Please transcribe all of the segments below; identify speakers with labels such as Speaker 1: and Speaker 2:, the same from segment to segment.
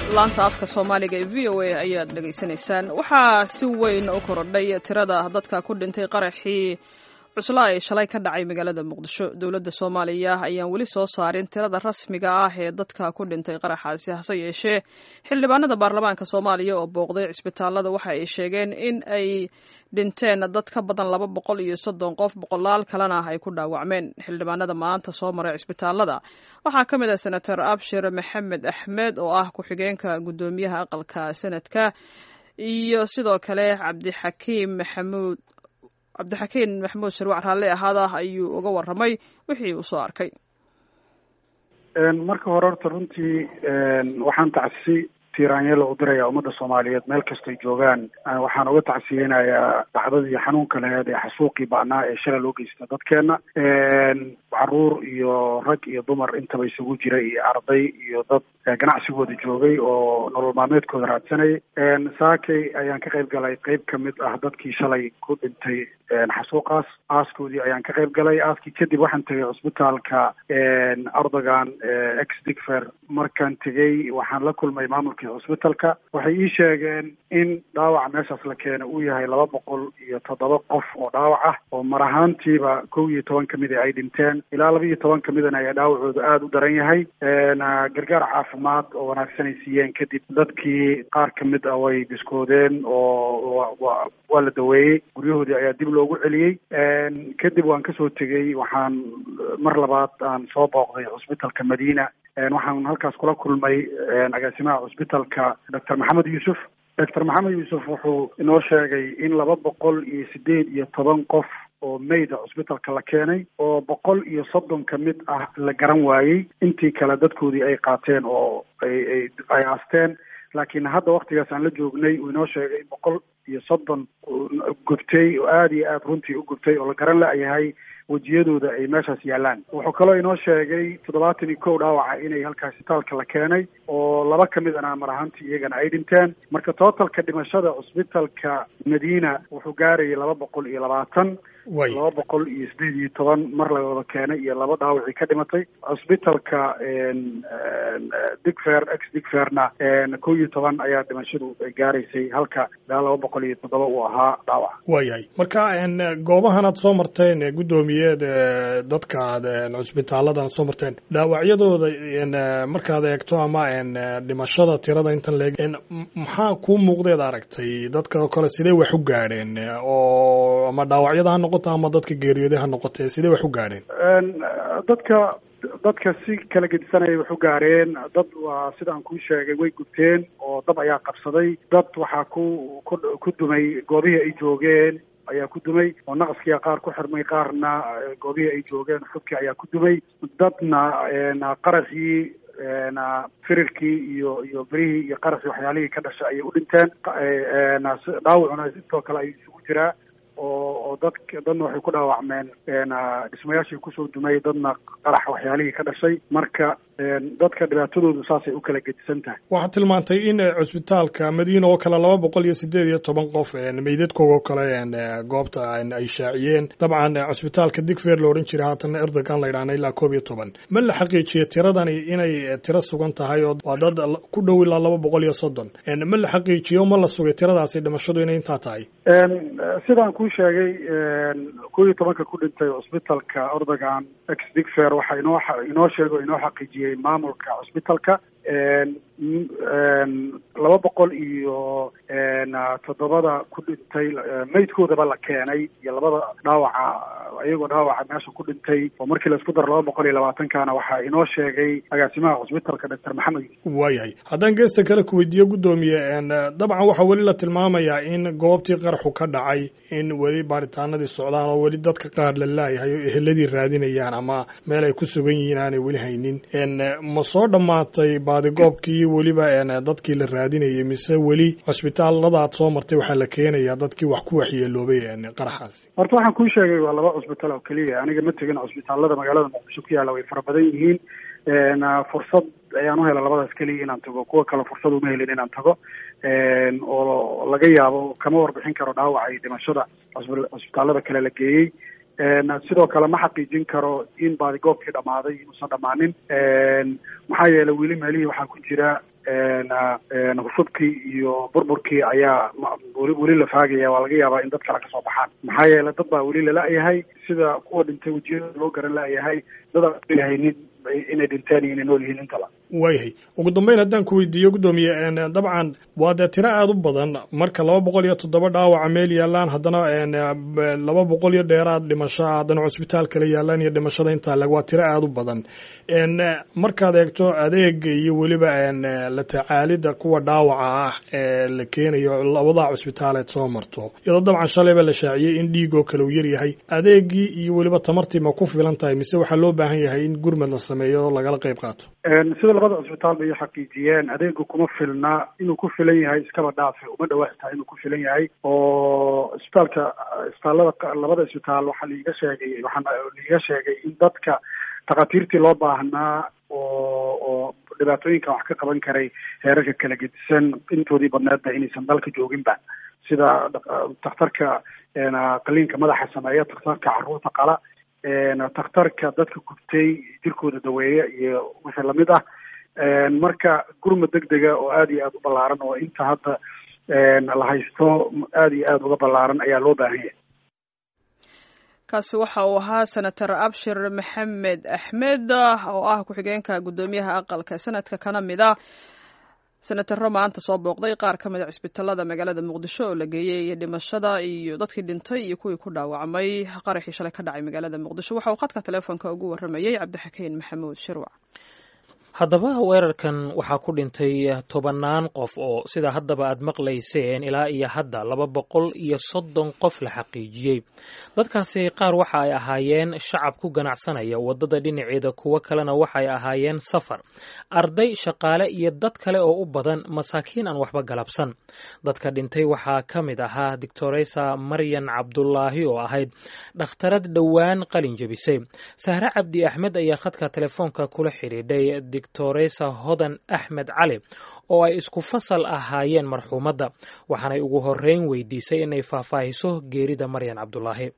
Speaker 1: laanta afka soomaaliga ee v o a ayaad dhegaysanaysaan waxaa si weyn u korodhay tirada dadka ku dhintay qaraxii cuslaa ee shalay ka dhacay magaalada muqdisho dowladda soomaaliya ayaan weli soo saarin tirada rasmiga ah ee dadka ku dhintay qaraxaasi hase yeeshee xildhibaanada baarlamaanka soomaaliya oo booqday cisbitaalada waxa ay sheegeen in ay dhinteen dad ka badan laba boqol iyo soddon qof boqolaal kalena ay ku dhaawacmeen xildhibaanada maanta soo maray cisbitaalada waxaa ka mid ah senator abshir maxamed axmed oo ah ku-xigeenka guddoomiyaha aqalka senadka iyo sidoo kale cabdixakiim maxamuud cabdixakiin maxamuud sharwac raalle ahaada ayuu uga warramay wixii uu soo arkay
Speaker 2: marka hore horta runtii waxaan tacsi tiiraanyela u diraya ummadda soomaaliyeed meel kastoy joogaan waxaan uga tacsiyeynayaa dhacdadii xanuunka laheed ee xasuuqii ba'naa ee shalay loo geysta dadkeena caruur iyo rag iyo dumar intaba isugu jira iyo arday iyo dad ganacsigooda joogay oo nolol maalmeedkooda raadsanayay saakay ayaan ka qayb galay qeyb kamid ah dadkii shalay ku dhintay xasuuqaas aaskoodii ayaan ka qayb galay aaskii kadib waxaan tegay cusbitaalka erdogan ex digfer markaan tegey waxaan la kulmay maamulkii cusbitalka waxay ii sheegeen in dhaawaca meeshaas la keena uu yahay laba boqol iyo toddoba qof oo dhaawac ah oo mar ahaantiiba kow iyo toban kamida ay dhinteen ilaa laba iyo toban kamidana ayaa dhaawacooda aada u daran yahay gargaar caafimaad oo wanaagsan ay siiyeen kadib dadkii qaar kamid ah way biskoodeen oo waa la daweeyey guryahoodii ayaa dib loogu celiyey kadib waan kasoo tegey waxaan mar labaad aan soo booqday cusbitalka madiina waxaan halkaas kula kulmay agaasimaha cusbitalka doctor maxamed yuusuf doctor maxamed yuusuf wuxuu inoo sheegay in laba boqol iyo sideed iyo toban qof oo mayda cusbitalka la keenay oo boqol iyo soddon ka mid ah la garan waayey intii kale dadkoodii ay qaateen oo ay ay aasteen laakiin hadda waktigaas aan la joognay uu inoo sheegay boqol iyo soddon gubtay oo aada iyo aada runtii u gubtay oo la garan la-yahay wejiyadooda ay meeshaas yaalaan wuxuu kaloo inoo sheegay toddobaatan iyo kow dhaawaca inay halkaas isbitaalka la keenay oo laba ka mid ana mar ahaantii iyagana ay dhinteen marka tootalka dhimashada cusbitalka madiina wuxuu gaarayay laba boqol iyo labaatan laba boqol iyo sideed iyo toban mar la wada keenay iyo laba dhaawacii ka dhimatay cusbitalka digfer ex digferna kow iyo toban ayaa dhimashadu gaaraysay halka ilaa laba boqol iyo toddoba uu ahaa dhaawac
Speaker 3: waayahay marka goobahan aad soo marteen guddoomiyeed dadka aad cusbitaaladan soo marteen dhaawacyadooda markaad eegto ama dhimashada tirada intan leeg maxaa kuu muuqdeed aragtay dadka kale sidee wax u gaadheen oo ama dhaawacyada ha noqoto ama dadka geeriyooday ha noqotee sidee wax u gaadheen
Speaker 2: dadka dadka si kala gedisanayay wax u gaareen dad waa sidaan kuu sheegay way gubteen oo dab ayaa qabsaday dad waxaa ku ku ku dumay goobihii ay joogeen ayaa ku dumay oo naqaskiia qaar ku xirmay qaarna goobihii ay joogeen xubkii ayaa ku dumay dadna qaraxii firirkii iyo iyo berihii iyo qaraxii waxyaalihii ka dhashay ayay u dhinteen dhaawacuna sidoo kale ay isugu jiraa oo oo dad dadna waxay ku dhaawacmeen dhismayaashii kusoo dumay dadna qarax waxyaalihii ka dhashay marka dadka dhibaatadoodu saasay u kala gedisan tahay
Speaker 3: waxaad tilmaantay in cusbitaalka madiina oo kale laba boqol iyo sideed iyo toban qof meydadkoogoo kale goobta ay shaaciyeen dabcan cusbitaalka digfer la odhan jiray haatana erdogan la yidhahna ilaa koob iyo toban ma la xaqiijiyey tiradani inay tiro sugan tahay oo waa dad ku dhow ilaa laba boqol iyo soddon ma la xaqiijiyo ma la sugay tiradaasi dhimashadu inay intaa tahay
Speaker 2: sidaan kuu sheegay kow iyo tobanka ku dhintay cusbitalka erdogan ex digfer waxaa inoo inoo sheego inoo xaqiijiyey maamulka cusbitalka laba boqol iyo toddobada ku dhintay maydkoodaba la keenay iyo labada dhaawaca iyagoo dhaawaca meesha ku dhintay oo markii laisku daro laba boqol iyo labaatankana waxaa inoo sheegay agaasimaha cusbitalka doctor maxamed
Speaker 3: waayahay haddaan geesta kale ku weydiiyo guddoomiye dabcan waxaa weli la tilmaamayaa in goobtii qaraxu ka dhacay in weli baaritaanadii socdaan oo weli dadka qaar la laayahay oo eheladii raadinayaan ama meel ay ku sugan yihiin aanay weli haynin ma soo dhammaatay baadigoobkii weliba dadkii la raadinayay mise weli cusbitaaladaad soo martay waxaa la keenayaa dadkii wax ku waxyeeloobay qaraxaasi
Speaker 2: horta waxaan kuu sheegay waa laba cusbitaal oo keliya aniga ma tegin cusbitaalada magaalada muqdisho ku yaalla way fara badan yihiin fursad ayaan u hela labadaas keliya inaan tago kuwa kale fursad uma helin inaan tago oo laga yaabo kama warbixin karo dhaawaca iyo dhimashada cusbitaalada kale la geeyey sidoo kale ma xaqiijin karo in baadigoobkii dhammaaday inuusan dhammaanin maxaa yeelay weli meelihii waxaa ku jira hufubkii iyo burburkii ayaa weli weli la faagaya waa laga yaabaa in dad kale kasoo baxaan maxaa yeele dad baa weli lala-yahay sida kuwa dhintay wejiyada loo garan la-yahay dad aan lahaynin inay dhinteen iyo inay nool yihiin intaba
Speaker 3: waayahay ugu dambeyn haddaan ku weydiiyo guddoomiye dabcan waa dee tiro aada u badan marka laba boqol iyo toddoba dhaawaca meel yaalaan haddana laba boqol iyo dheeraad dhimasho haddana cusbitaal kale yaalaan iyo dhimashada intaa leg waa tiro aada u badan markaad eegto adeega iyo weliba la tacaalida kuwa dhaawaca ah ee la keenayo labada cusbitaaleed soo marto iyadoo dabcan shalayba la shaaciyey in dhiigoo kale uu yaryahay adeegii iyo weliba tamartii ma ku filan tahay mise waxaa loo baahan yahay in gurmad la sameeyo oo lagala qayb qaato
Speaker 2: sida labada cusbitaal bay xaqiijiyeen adeegu kuma filna inuu ku filan yahay iskaba dhaafe uma dhawaastaa inuu ku filan yahay oo isbitaalka isbitaallada labada isbitaal waxaa laiga sheegay waxaa laiga sheegay in dadka takhaatiirtii loo baahnaa oo oo dhibaatooyinkan wax ka qaban karay heerarka kala gedisan intoodii badneedba inaysan dalka jooginba sida takhtarka qaliinka madaxa sameeya takhtarka carruurta qala takhtarka dadka gubtay jirkooda daweeya iyo wixii lamid ah marka gurmad deg dega oo aada iyo aada u ballaaran oo inta hadda la haysto aada iyo aada uga ballaaran ayaa loo baahan yahay
Speaker 1: kaasi waxa uu ahaa senator abshir maxamed axmed oo ah ku-xigeenka guddoomiyaha aqalka sanadka kana mid a senataro maanta soo booqday qaar ka mid a cisbitaalada magaalada muqdisho oo la geeyey dhimashada iyo dadkii dhintay iyo kuwii ku dhaawacmay qaraxii shalay ka dhacay magaalada muqdisho waxa uu khadka teleefonka ugu warramayey cabdixakiin maxamuud shirwac
Speaker 4: haddaba weerarkan waxaa ku dhintay tobannaan qof oo sida haddaba aad maqlayseen ilaa iyo hadda laba boqol iyo soddon qof la xaqiijiyey dadkaasi qaar waxa ay ahaayeen shacab ku ganacsanaya waddada dhinaceeda kuwo kalena waxaay ahaayeen safar arday shaqaale iyo dad kale oo u badan masaakiin aan waxba galabsan dadka dhintay waxaa ka mid ahaa doctoresa maryan cabdulaahi oo ahayd dhakhtarad dhowaan qalin jebisay sahre cabdi axmed ayaa khadka telefoonka kula xidhiidhay doctoresa hodan axmed cali oo ay isku fasal ahaayeen marxuumadda waxaanay ugu horeyn weydiisay inay faahfaahiso geerida maryan cabdulaahi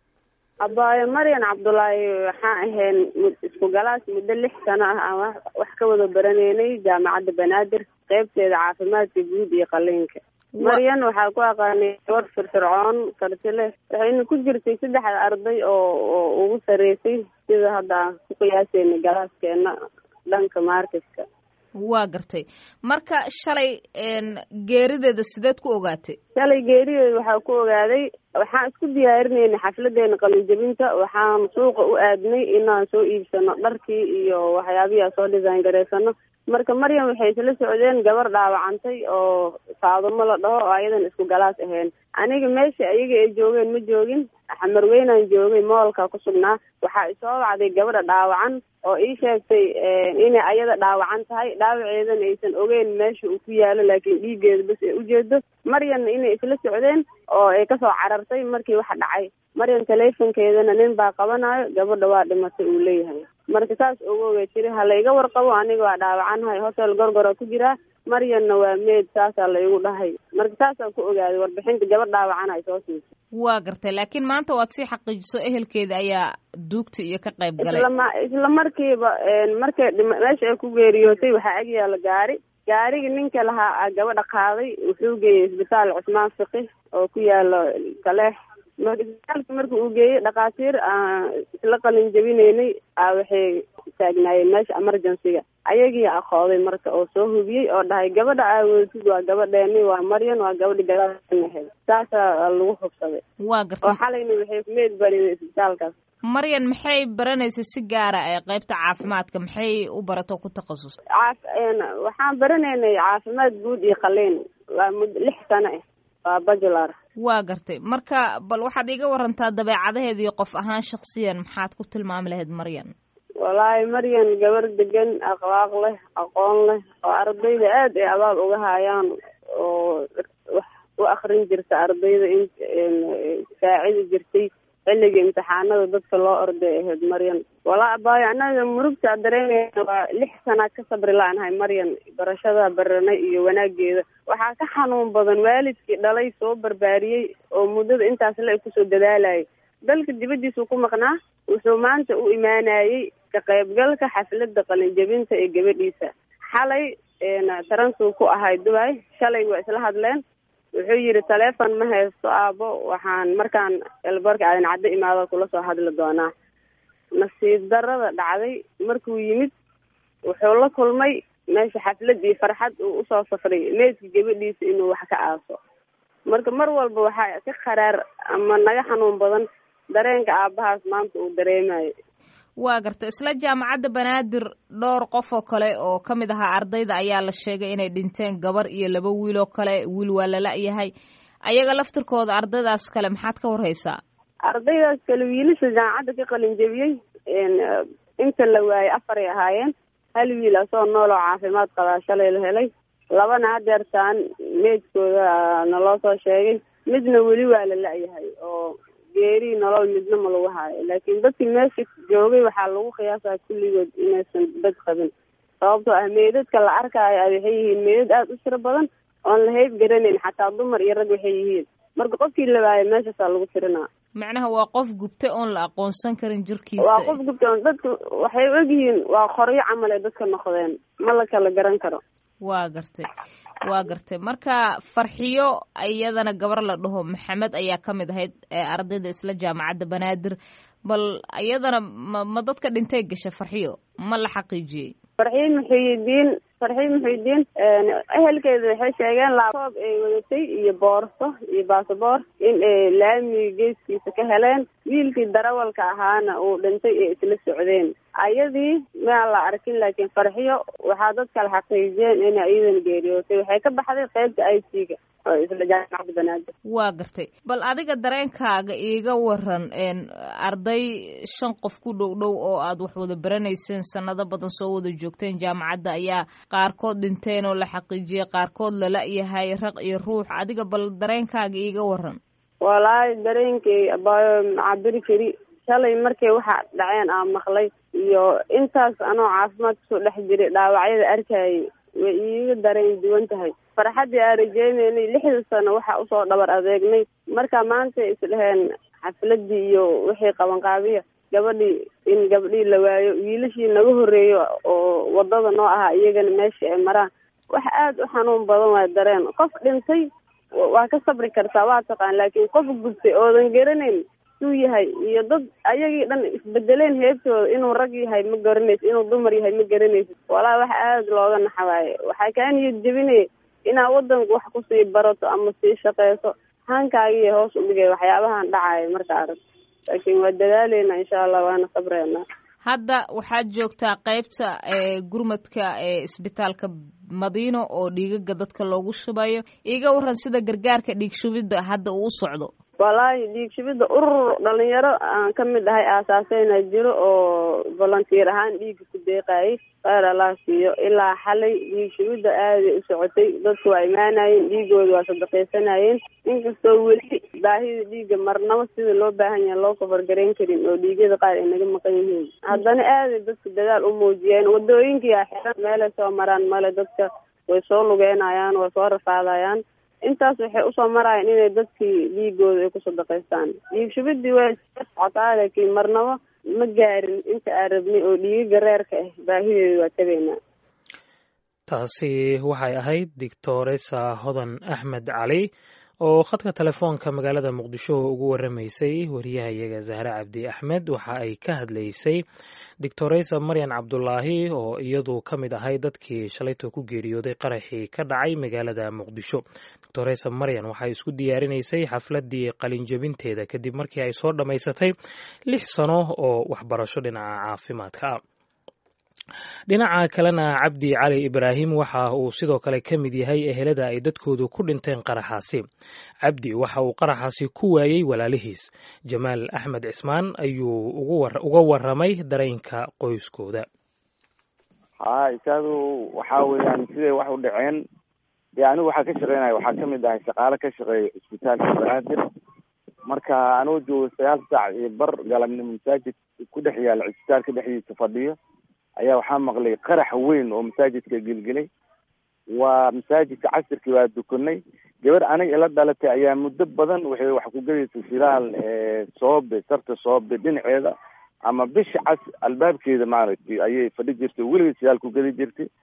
Speaker 5: abaayo maryan cabdulaahi waxaan ahayn isku galaas muddo lix sano ah aan wax ka wada baraneynay jaamacadda banaadir qeybteeda caafimaadka guud iyo qaliinka maryan waxaa ku aqaanay gabadh firfircoon karti leh waxayna ku jirtay saddexda arday oo oo ugu sareysay sida hadda aan ku qiyaaseynay galaaskeena dhanka marketka
Speaker 6: waa gartay marka shalay geerideeda sideed ku ogaatay
Speaker 5: shalay geerideeda waxaa ku ogaaday waxaan isku diyaarinaynay xafladeena qalinjabinta waxaan suuqa u aadnay inaan soo iibsano dharkii iyo waxyaabihii aan soo design garaysano marka maryam waxay isla socdeen gabar dhaawacantay oo faadumo la dhaho oo ayadan isku galaas ahayn aniga meesha ayaga ay joogeen ma joogin xamarweynaan joogay moolka ku sugnaa waxaa isoo wacday gabadha dhaawacan oo ii sheegtay inay ayada dhaawacan tahay dhaawaceedana aysan ogeyn meesha uu ku yaalo laakiin dhiiggeeda bas ay ujeedo maryanna inay isla socdeen oo ay kasoo carartay markii waxa dhacay maryan teleefonkeedana nin baa qabanayo gabadha waa dhimatay uu leeyahay marka saas ogoogay tiri ha layga warqabo aniga waa dhaawacanahay hotel gorgora ku jiraa maryanna waa meed saasaa laygu dhahay marka saasaan ku ogaaday warbixinta gabadh dhaawacan ay soo siisay
Speaker 6: waa gartay laakiin maanta waad sii xaqiijiso ehelkeeda ayaa duugta iyo ka qayb galay
Speaker 5: islama isla markiiba markay meesha ay ku geeriyootay waxaa ag yaala gaari gaarigi ninka lahaa gabadha qaaday wuxuu geeyey isbitaal cusmaan fiqi oo ku yaalo kaleex marka isbitaalka marka uu geeyey dhakhaatiir isla qalin jabinaynay waxay taagnaayeen meesha emergencyga ayagii aqooday marka oo soo hubiyey oo dhahay gabadha aawootid waa gabadheeni waa maryan waa gabadhi galaanahayd saasaa lagu hubsaday
Speaker 6: waa gartay
Speaker 5: oo xalayna waxay kumeed barin isbitaalkaas
Speaker 6: maryan maxay baranaysay si gaara ee qaybta caafimaadka maxay u barato ku takhasus
Speaker 5: caaf waxaan baranaynay caafimaad guud iyo qaliin waa mud lix sano ah waa bajular
Speaker 6: waa gartay marka bal waxaad iiga warantaa dabeecadaheeda iyo qof ahaan shaksiyan maxaad ku tilmaami lahayd maryan
Speaker 5: wallaahi maryan gabar degan akhlaaq leh aqoon leh oo ardayda aad ay abaal uga haayaan oo wax u akrin jirta ardayda in saacidi jirtay xilliga imtixaanada dadka loo orday ahayd maryan walaa abaayo annaga murugta dareemeyna waa lix sanaad ka sabri la-nahay maryan barashada baranay iyo wanaageeda waxaa ka xanuun badan waalidkii dhalay soo barbaariyey oo muddada intaas le kusoo dadaalayay dalka dibaddiisuu ku maqnaa wuxuu maanta u imaanayey ka qaybgalka xafladda qalinjabinta ee gabadhiisa xalay taransuu ku ahay dubai shalay waa isla hadleen wuxuu yidhi taleefon ma haysto aabo waxaan markaan elboorka aadan caddo imaado kula soo hadli doonaa nasiib darada dhacday markuu yimid wuxuu la kulmay meesha xafladii farxad uu usoo safray meydka gabadhiisa inuu wax ka aaso marka mar walba waxaa ka kharaar ama naga xanuun badan dareenka aabahaas maanta uu dareemayo
Speaker 6: waa garta isla jaamacadda banaadir dhowr qof oo kale oo ka mid ahaa ardayda ayaa la sheegay inay dhinteen gabar iyo laba wiil oo kale wiil waa lala-yahay ayaga laftirkooda ardaydaas kale maxaad ka warhaysaa
Speaker 5: ardaydaas kale wiilasha jaamacadda ka qalin jebiyey inta la waayey afaray ahaayeen hal wiil asoo nool oo caafimaad qabaa shalay la helay labana hadeertaan meydkooda naloo soo sheegay midna weli waa la la-yahay oo geeri nolol midna ma lagu haayo laakiin dadkii meesha joogay waxaa lagu qiyaasaa kulligood inaysan bad qabin sababtoo ah meydadka la arkaayo a waxay yihiin meydad aada u tiro badan oon la hayb garanayn xataa dumar iyo rag waxay yihiin marka qofkii la waayo meeshaasaa lagu tirinaa
Speaker 6: macnaha waa qof gubtay oon la aqoonsan karin jirkiisa
Speaker 5: waa qof gubtay oon dadka waxay ogyihiin waa qoryo camal ay dadka noqdeen ma la kala garan karo
Speaker 6: waa gartay waa gartay marka farxiyo iyadana gabar la dhaho maxamed ayaa ka mid ahayd ardayda isla jaamacadda banaadir bal iyadana ma ma dadka dhintay gasha farxiyo ma la xaqiijiyey
Speaker 5: farxiyo muxiyidiin farxiyo muxiyidiin ehelkeeda waxay sheegeen laabtoob ay wadatay iyo boorso iyo baasaboor in ay laamiga geeskiisa ka heleen wiilkii darawalka ahaana uu dhintay ee isla socdeen ayadii maan la arkin laakiin farxiyo waxaa dad kale xaqiijiyeen inay iyadan geeriyootay waxay ka baxday qeybta i c ga oo isla jaamacadda banaadir
Speaker 6: waa gartay bal adiga dareenkaaga iiga waran arday shan qof ku dhow dhow oo aad wax wada baranayseen sanado badan soo wada joogteen jaamacadda ayaa qaarkood dhinteen oo la xaqiijiyey qaarkood lala-yahay raq iyo ruux adiga bal dareenkaaga iiga waran
Speaker 5: walaahi dareenkay abaayo macabiri kari shalay markay waxa dhaceen aan maqlay iyo intaas anoo caafimaad kusoo dhex jiray dhaawacyada arkayay way iiga dareen duwan tahay farxaddii aan rajeynaynay lixda sano waxaa usoo dhabar adeegnay marka maanta isdheheen xafladii iyo wixii qabanqaabiya gabadhii in gabadhii la waayo wiilashii naga horeeyo oo wadada noo ahaa iyagana meesha ay maraan wax aada u xanuun badan waa dareen qof dhintay waa ka sabri kartaa waa taqaan laakiin qof gubtay oodan garanayn suu yahay iyo dad ayagii dhan isbedeleen heebtooda inuu rag yahay ma garanaysid inuu dumar yahay ma garanaysid walaa wax aada looga naxawaaye waxaa kaa niyad jebinaya inaad wadanku wax kusii barato ama sii shaqeyso hankaagiiy hoos u dhigay waxyaabahan dhacaya marka arag laakiin waa dadaaleyna insha allah waana sabreena
Speaker 6: hadda waxaad joogtaa qeybta gurmadka ee isbitaalka madiino oo dhiigaga dadka loogu shubayo iiga waran sida gargaarka dhiig shubidda hadda uu u socdo
Speaker 5: walaahi dhiig shubidda urur dhalinyaro aan ka mid ahay aasaaseyna jiro oo volunteer ahaan dhiiga ku deeqayay kheyr allah siiyo ilaa xalay dhiig shubidda aaday u socotay dadku waa imaanayeen dhiigooda waa sadaqaysanayeen inkastoo weli baahida dhiigga marnabo sida loo baahan yahay loo kafargarayn karin oo dhiigyada qaar ay naga maqan yihiin haddana aaday dadku dadaal u muujiyeen wadooyinkiyaa xiran meelay soo maraan male dadka way soo lugeynayaan way soo rafaadayaan intaas waxay usoo marayaan inay dadkii dhiigooda ay ku sadaqaystaan dhiig shubidii way socotaa laakiin marnabo ma gaarin inta aan rabnay oo dhiigaga reerka ah baahideeda waa tabaynaa
Speaker 4: taasi waxay ahayd doctoresa hodan axmed cali oo khadka telefoonka magaalada muqdisho ugu waramaysay wariyahayaga zahre cabdi axmed waxa ay ka hadlaysay doctoresa maryan cabdulaahi oo iyadu ka mid ahay dadkii shalayto ku geeriyooday qaraxii ka dhacay magaalada muqdisho doctoresa maryan waxay isku diyaarinaysay xafladii qalinjebinteeda kadib markii ay soo dhammaysatay lix sano oo waxbarasho dhinaca caafimaadka ah dhinaca kalena cabdi cali ibraahim waxa uu sidoo kale ka mid yahay ehelada ay dadkoodu ku dhinteen qaraxaasi cabdi waxa uu qaraxaasi ku waayey walaalihiis jamaal axmed cismaan ayuu uga waramay dareenka qoyskooda
Speaker 7: ha isaadu waxa weeyaan siday wax u dhaceen dee anigu waxaa ka shaqeynaya waxaa kamid ahay shaqaale ka shaqeeya cisbitaalka banaadir marka anuu joogo sagaal saac iyo bar galabnimo masaajid ku dhex yaala cisbitaalka dhexdiisa fadhiyo ayaa waxaa maqlay qarax weyn oo masaajidka gelgelay waa masaajidka casirkii waa dukanay gabar aniga ila dhalatay ayaa muddo badan waxay wax ku gadaysay shilaal soobe sarta soobe dhinaceeda ama bisha cas albaabkeeda maaragtay ayay fadhi jirtay weligeed shilaal ku gadi jirtay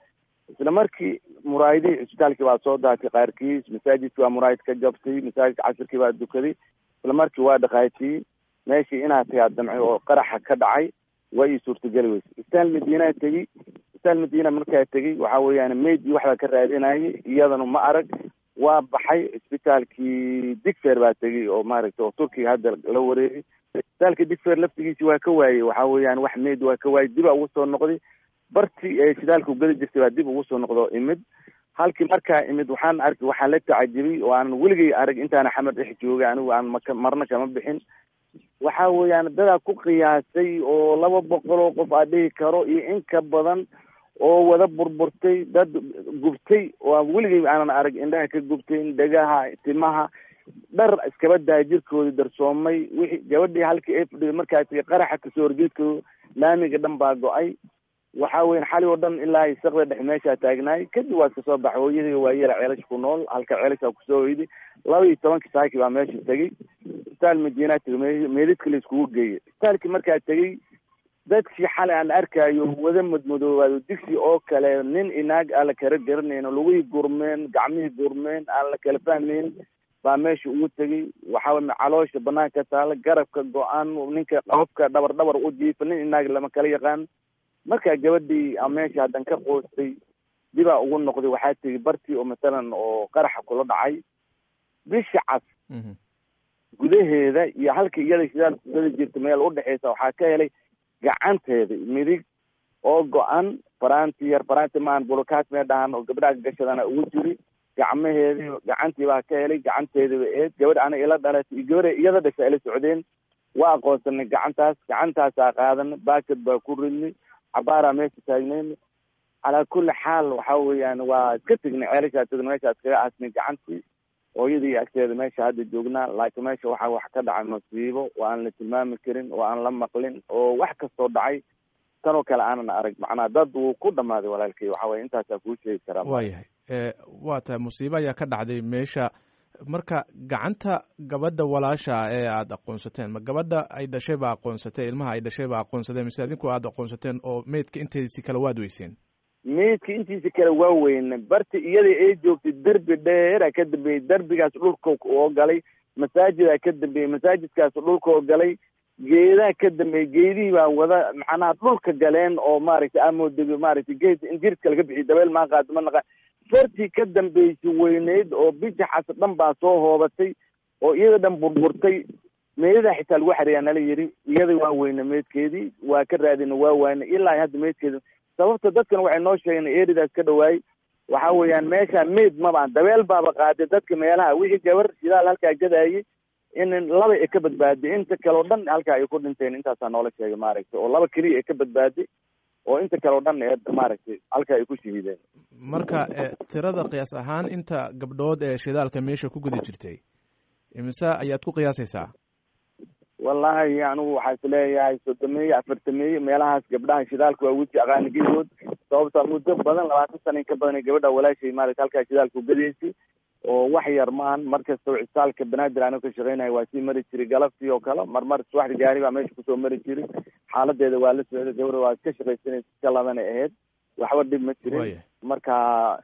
Speaker 7: isla markii muraayadihii cisbitaalkii baa soo daatay qaarkiis masaajidkii waa muraayad ka jabtay masaajidka casirkii baa dukaday isla markii waa dhaqaajiyey meeshii inaa tagaa damcay oo qaraxa ka dhacay waa ii suurtageli weyse isbitaal madiinaa tegey isbitaal madiina markaa tegey waxa weeyaan meydii waxbaa ka raadinayay iyadana ma arag waa baxay isbitaalkii digfer baa tegey oo maaragtay oo turkiga hadda la wareegay isbitaalka digfer laftigiisi waa ka waayey waxa weeyaan wax meyd waa ka waayey dibaa ugu soo noqday bartii ee shidaalka ugada jirtay baa dib ugu soo noqdo imid halkii markaa imid waxaan arkay waxaan la tacajibay oo aanan weligay arag intaana xamar dhex joogay anigu aan maka marna kama bixin waxa weeyaan dadaa ku qiyaasay oo laba boqol oo qof aa dhihi karo iyo in ka badan oo wada burburtay dad gubtay oo aan weligay aanan arag indhaha ka gubtay dhegaha timaha dhar iskaba daa jirkoodii darsoomay wixii gabadhii halkii ay fadhiday markaa tagay qaraxa kasoo horjeedkooda laamiga dhan baa go-ay waxa weyan xali oo dhan ilaa isaqda dhex meeshaa taagnaay kadib waa iska soo baxay hooyadii waa yara ceelash ku nool halka ceelashaa kusoo hoyday laba iyo tobankii saaki baa meesha tegey isbitaal madiinaa tegay meedadka la iskugu geeyay isbitaalkii markaa tegey dadkii xalay aan arkaayo wada madmadoobaado digsi oo kale nin inaag aan la kala garanayn lugihii gurmeen gacmihii gurmeen aan la kala fahmayn baa meesha ugu tegey waxaa caloosha banaanka taala garabka go-aan ninka qofka dhabar dhabar u jiifa nin inaag lama kala yaqaan markaa gabadhii a meesha haddan ka qoostay dibaa ugu noqday waxaa tegi bartii oo masalan oo qaraxa kula dhacay bisha cas gudaheeda iyo halka iyada shidaal kugada jirta meel udhexeysa waxaa ka helay gacanteeda midig oo go-an faranti yar faranti maan bulukaat mee dhahan oo gabdhaha gashadana ugu jiri gacmaheedi gacantii baa ka helay gacanteediba eed gabadh ana ila dhalatay iyo gabadha iyada dhasha ila socdeen waa aqoonsanay gacantaas gacantaasaa qaadanay baakad baa ku ridnay cabaaraa meesha taagnayna calaa kulli xaal waxa weeyaan waa iska tegnay ceelashaa tegna meeshaa iskaga aasnay gacantii hooyadii agteeda meesha hadda joognaa laakiin meesha waxaa wax ka dhacay masiibo oo aan la tilmaami karin oo aan la maqlin oo wax kastoo dhacay tanoo kale aanan arag macnaa dad wuu ku dhammaaday walaalkay waxa weye intaasaa kuu sheegi karaa
Speaker 8: waayahay waa tahay musiibo ayaa ka dhacday meesha marka gacanta gabadha walaasha ee aada aqoonsateen ma gabadha ay dhashay ba aqoonsatay ilmaha ay dhashay ba aqoonsateen mise adinku aada aqoonsateen oo meydka intiisi kale waad weyseen
Speaker 7: meydka intiisa kale waa weyne barti iyada ay joogtay derbi dheera ka dambeeyey derbigaas dhulka oo galay masaajidaa ka dambeeyey masaajidkaas dhulka oo galay geedaha ka dambeeyey geedihii baa wada macnaha dhulka galeen oo maaragtay amoodego maaragtay geed in jirka laga bixiy dabeel maa qaado ma naqaan fartii ka dambeysay weyneyd oo bijaxas dhan baa soo hoobatay oo iyada dhan burburtay meedadaa xitaa lagu xareeyaa nala yidhi iyada waa weyne meydkeedii waa ka raadina waa waayna ilaa hadda meydkeeda sababta dadkan waxay noo sheegeen eridaas ka dhawaayey waxa weeyaan meesha meyd mabaan dabeel baaba qaaday dadka meelaha wixii gabar shidaal halkaa gadaayay in laba ay ka badbaaday inta kale o dhan halkaa ay ku dhinteen intaasaa noola sheegay maaragtay oo laba keliya ay ka badbaaday oo inta kale o dhan ee maaragtay halkaa ay ku shahiideen
Speaker 8: marka tirada qiyaas ahaan inta gabdhood ee shidaalka meesha ku guda jirtay imise ayaad ku qiyaasaysaa
Speaker 7: wallahi anigu waxaa is leeyahay soddomeeye afartameeye meelahaas gabdhaha shidaalka waa weji aqaanigedood sababta muddo badan labaatan sana in ka badan gabadha walaashay maarata halkaa shidaalka ugadaysay oo wax yar maahan markasta cisaalka banaadir anigo ka shaqeynayo waa sii mari jiray galabtii oo kale marmar subaxda gaari baa meesha kusoo mari jiray xaaladeeda waa la socday gabadha waa ka shaqaysanaysa iska labanay ahayd waxba dhib ma jirin marka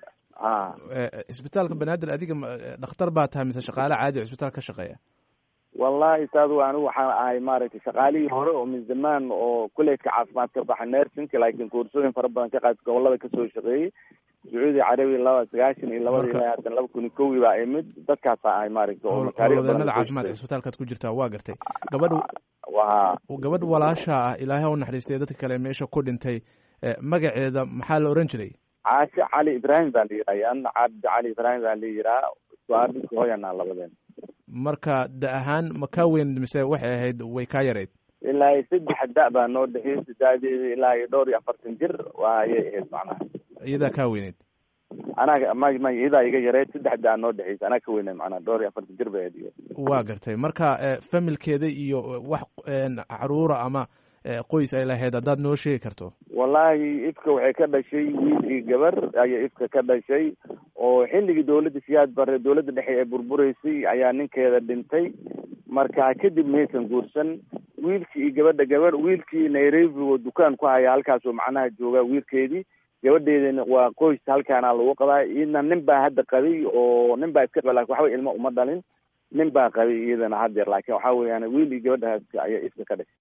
Speaker 7: a
Speaker 8: isbitaalka banaadir adiga dhakhtar baa tahay mise shaqaale caadi o isbitaal ka shaqeeya
Speaker 7: wallahi saadu anigu waxaan ahay maaragtay shaqaalihii hore oo min zamaan oo kuleedka caafimaad ka baxa nersinka laakiin koorsooyin fara badan ka qaad gobolada kasoo shaqeeyey sacuudi carabiya laba sagaashan iyo labada ilaa haatan laba kun iyo kowi baa imid dadkaasaa ahay maaragtay oo
Speaker 8: howlwadeenada caafimaadka isbitaalkaad ku jirtaa waa gartay gabadha
Speaker 7: wa
Speaker 8: gabadh walaasha ah ilaahay ha u naxariistay dadka kale meesha ku dhintay magaceeda maxaa la oran jiray
Speaker 7: caashe cali ibraahim baa la yidhaha ana cabdi cali ibraahim baa la yidhaha suaadhisi hooyanaa labadeen
Speaker 8: marka da ahaan ma kaa weyn mise waxay ahayd way kaa yarayd
Speaker 7: ilaa iyo saddex da baa noo dhexeysay daadeeda ilaa iyo dhowr iyo afartan jir waa ayay ahayd macnaha
Speaker 8: iyadaa kaa weyneyd
Speaker 7: anaa ma ma iyadaa iga yareyd saddex da noo dhexeysay anaa ka weynay macnaha dhowr iyo afartan jir bay ahayd
Speaker 8: waa gartay marka familkeeda iyo wax caruura ama qoys ay lahayd haddaad noo sheegi karto
Speaker 7: wallahi ifka waxay ka dhashay wiil iyo gabar ayay ifka ka dhashay oo xilligii dawladda siyaad bare dawladda dhexe ee burbureysay ayaa ninkeeda dhintay marka kadib maysan guursan wiilkii iyo gabadha gabar wiilkii nairobi oo dukaan ku haya halkaasoo macnaha jooga wiilkeedii gabadheedana waa qoys halkaana lagu qabaa iyadna nin baa hadda qabay oo nin baa iska qaba lakin waxba ilmo uma dhalin nin baa qabay iyadana haddeer laakiin waxa weeyaan wiil iyo gabadhaas ayaa iska ka dhashay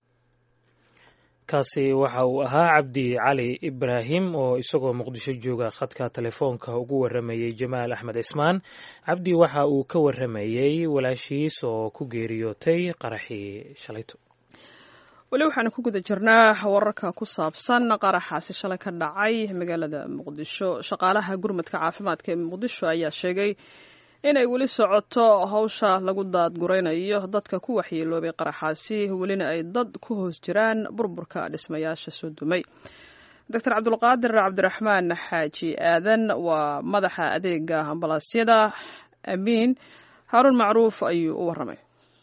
Speaker 4: kaasi waxa uu ahaa cabdi cali ibraahim oo isagoo muqdisho jooga khadka telefoonka ugu waramayey jamaal axmed cismaan cabdi waxa uu ka waramayey walaashiis oo ku geeriyootay qaraxii shalayto
Speaker 1: weli waxaanu ku guda jirnaa wararka ku saabsan qaraxaasi shalay ka dhacay magaalada muqdisho shaqaalaha gurmadka caafimaadka ee muqdisho ayaa sheegay inay weli socoto hawsha lagu daadguraynayo dadka ku waxyeeloobay qaraxaasi welina ay dad ku hoos jiraan burburka dhismayaasha soo dumay doctor cabdulqaadir cabdiraxmaan xaaji aadan waa madaxa adeega ambalaasyada amiin haaruun macruuf ayuu u waramay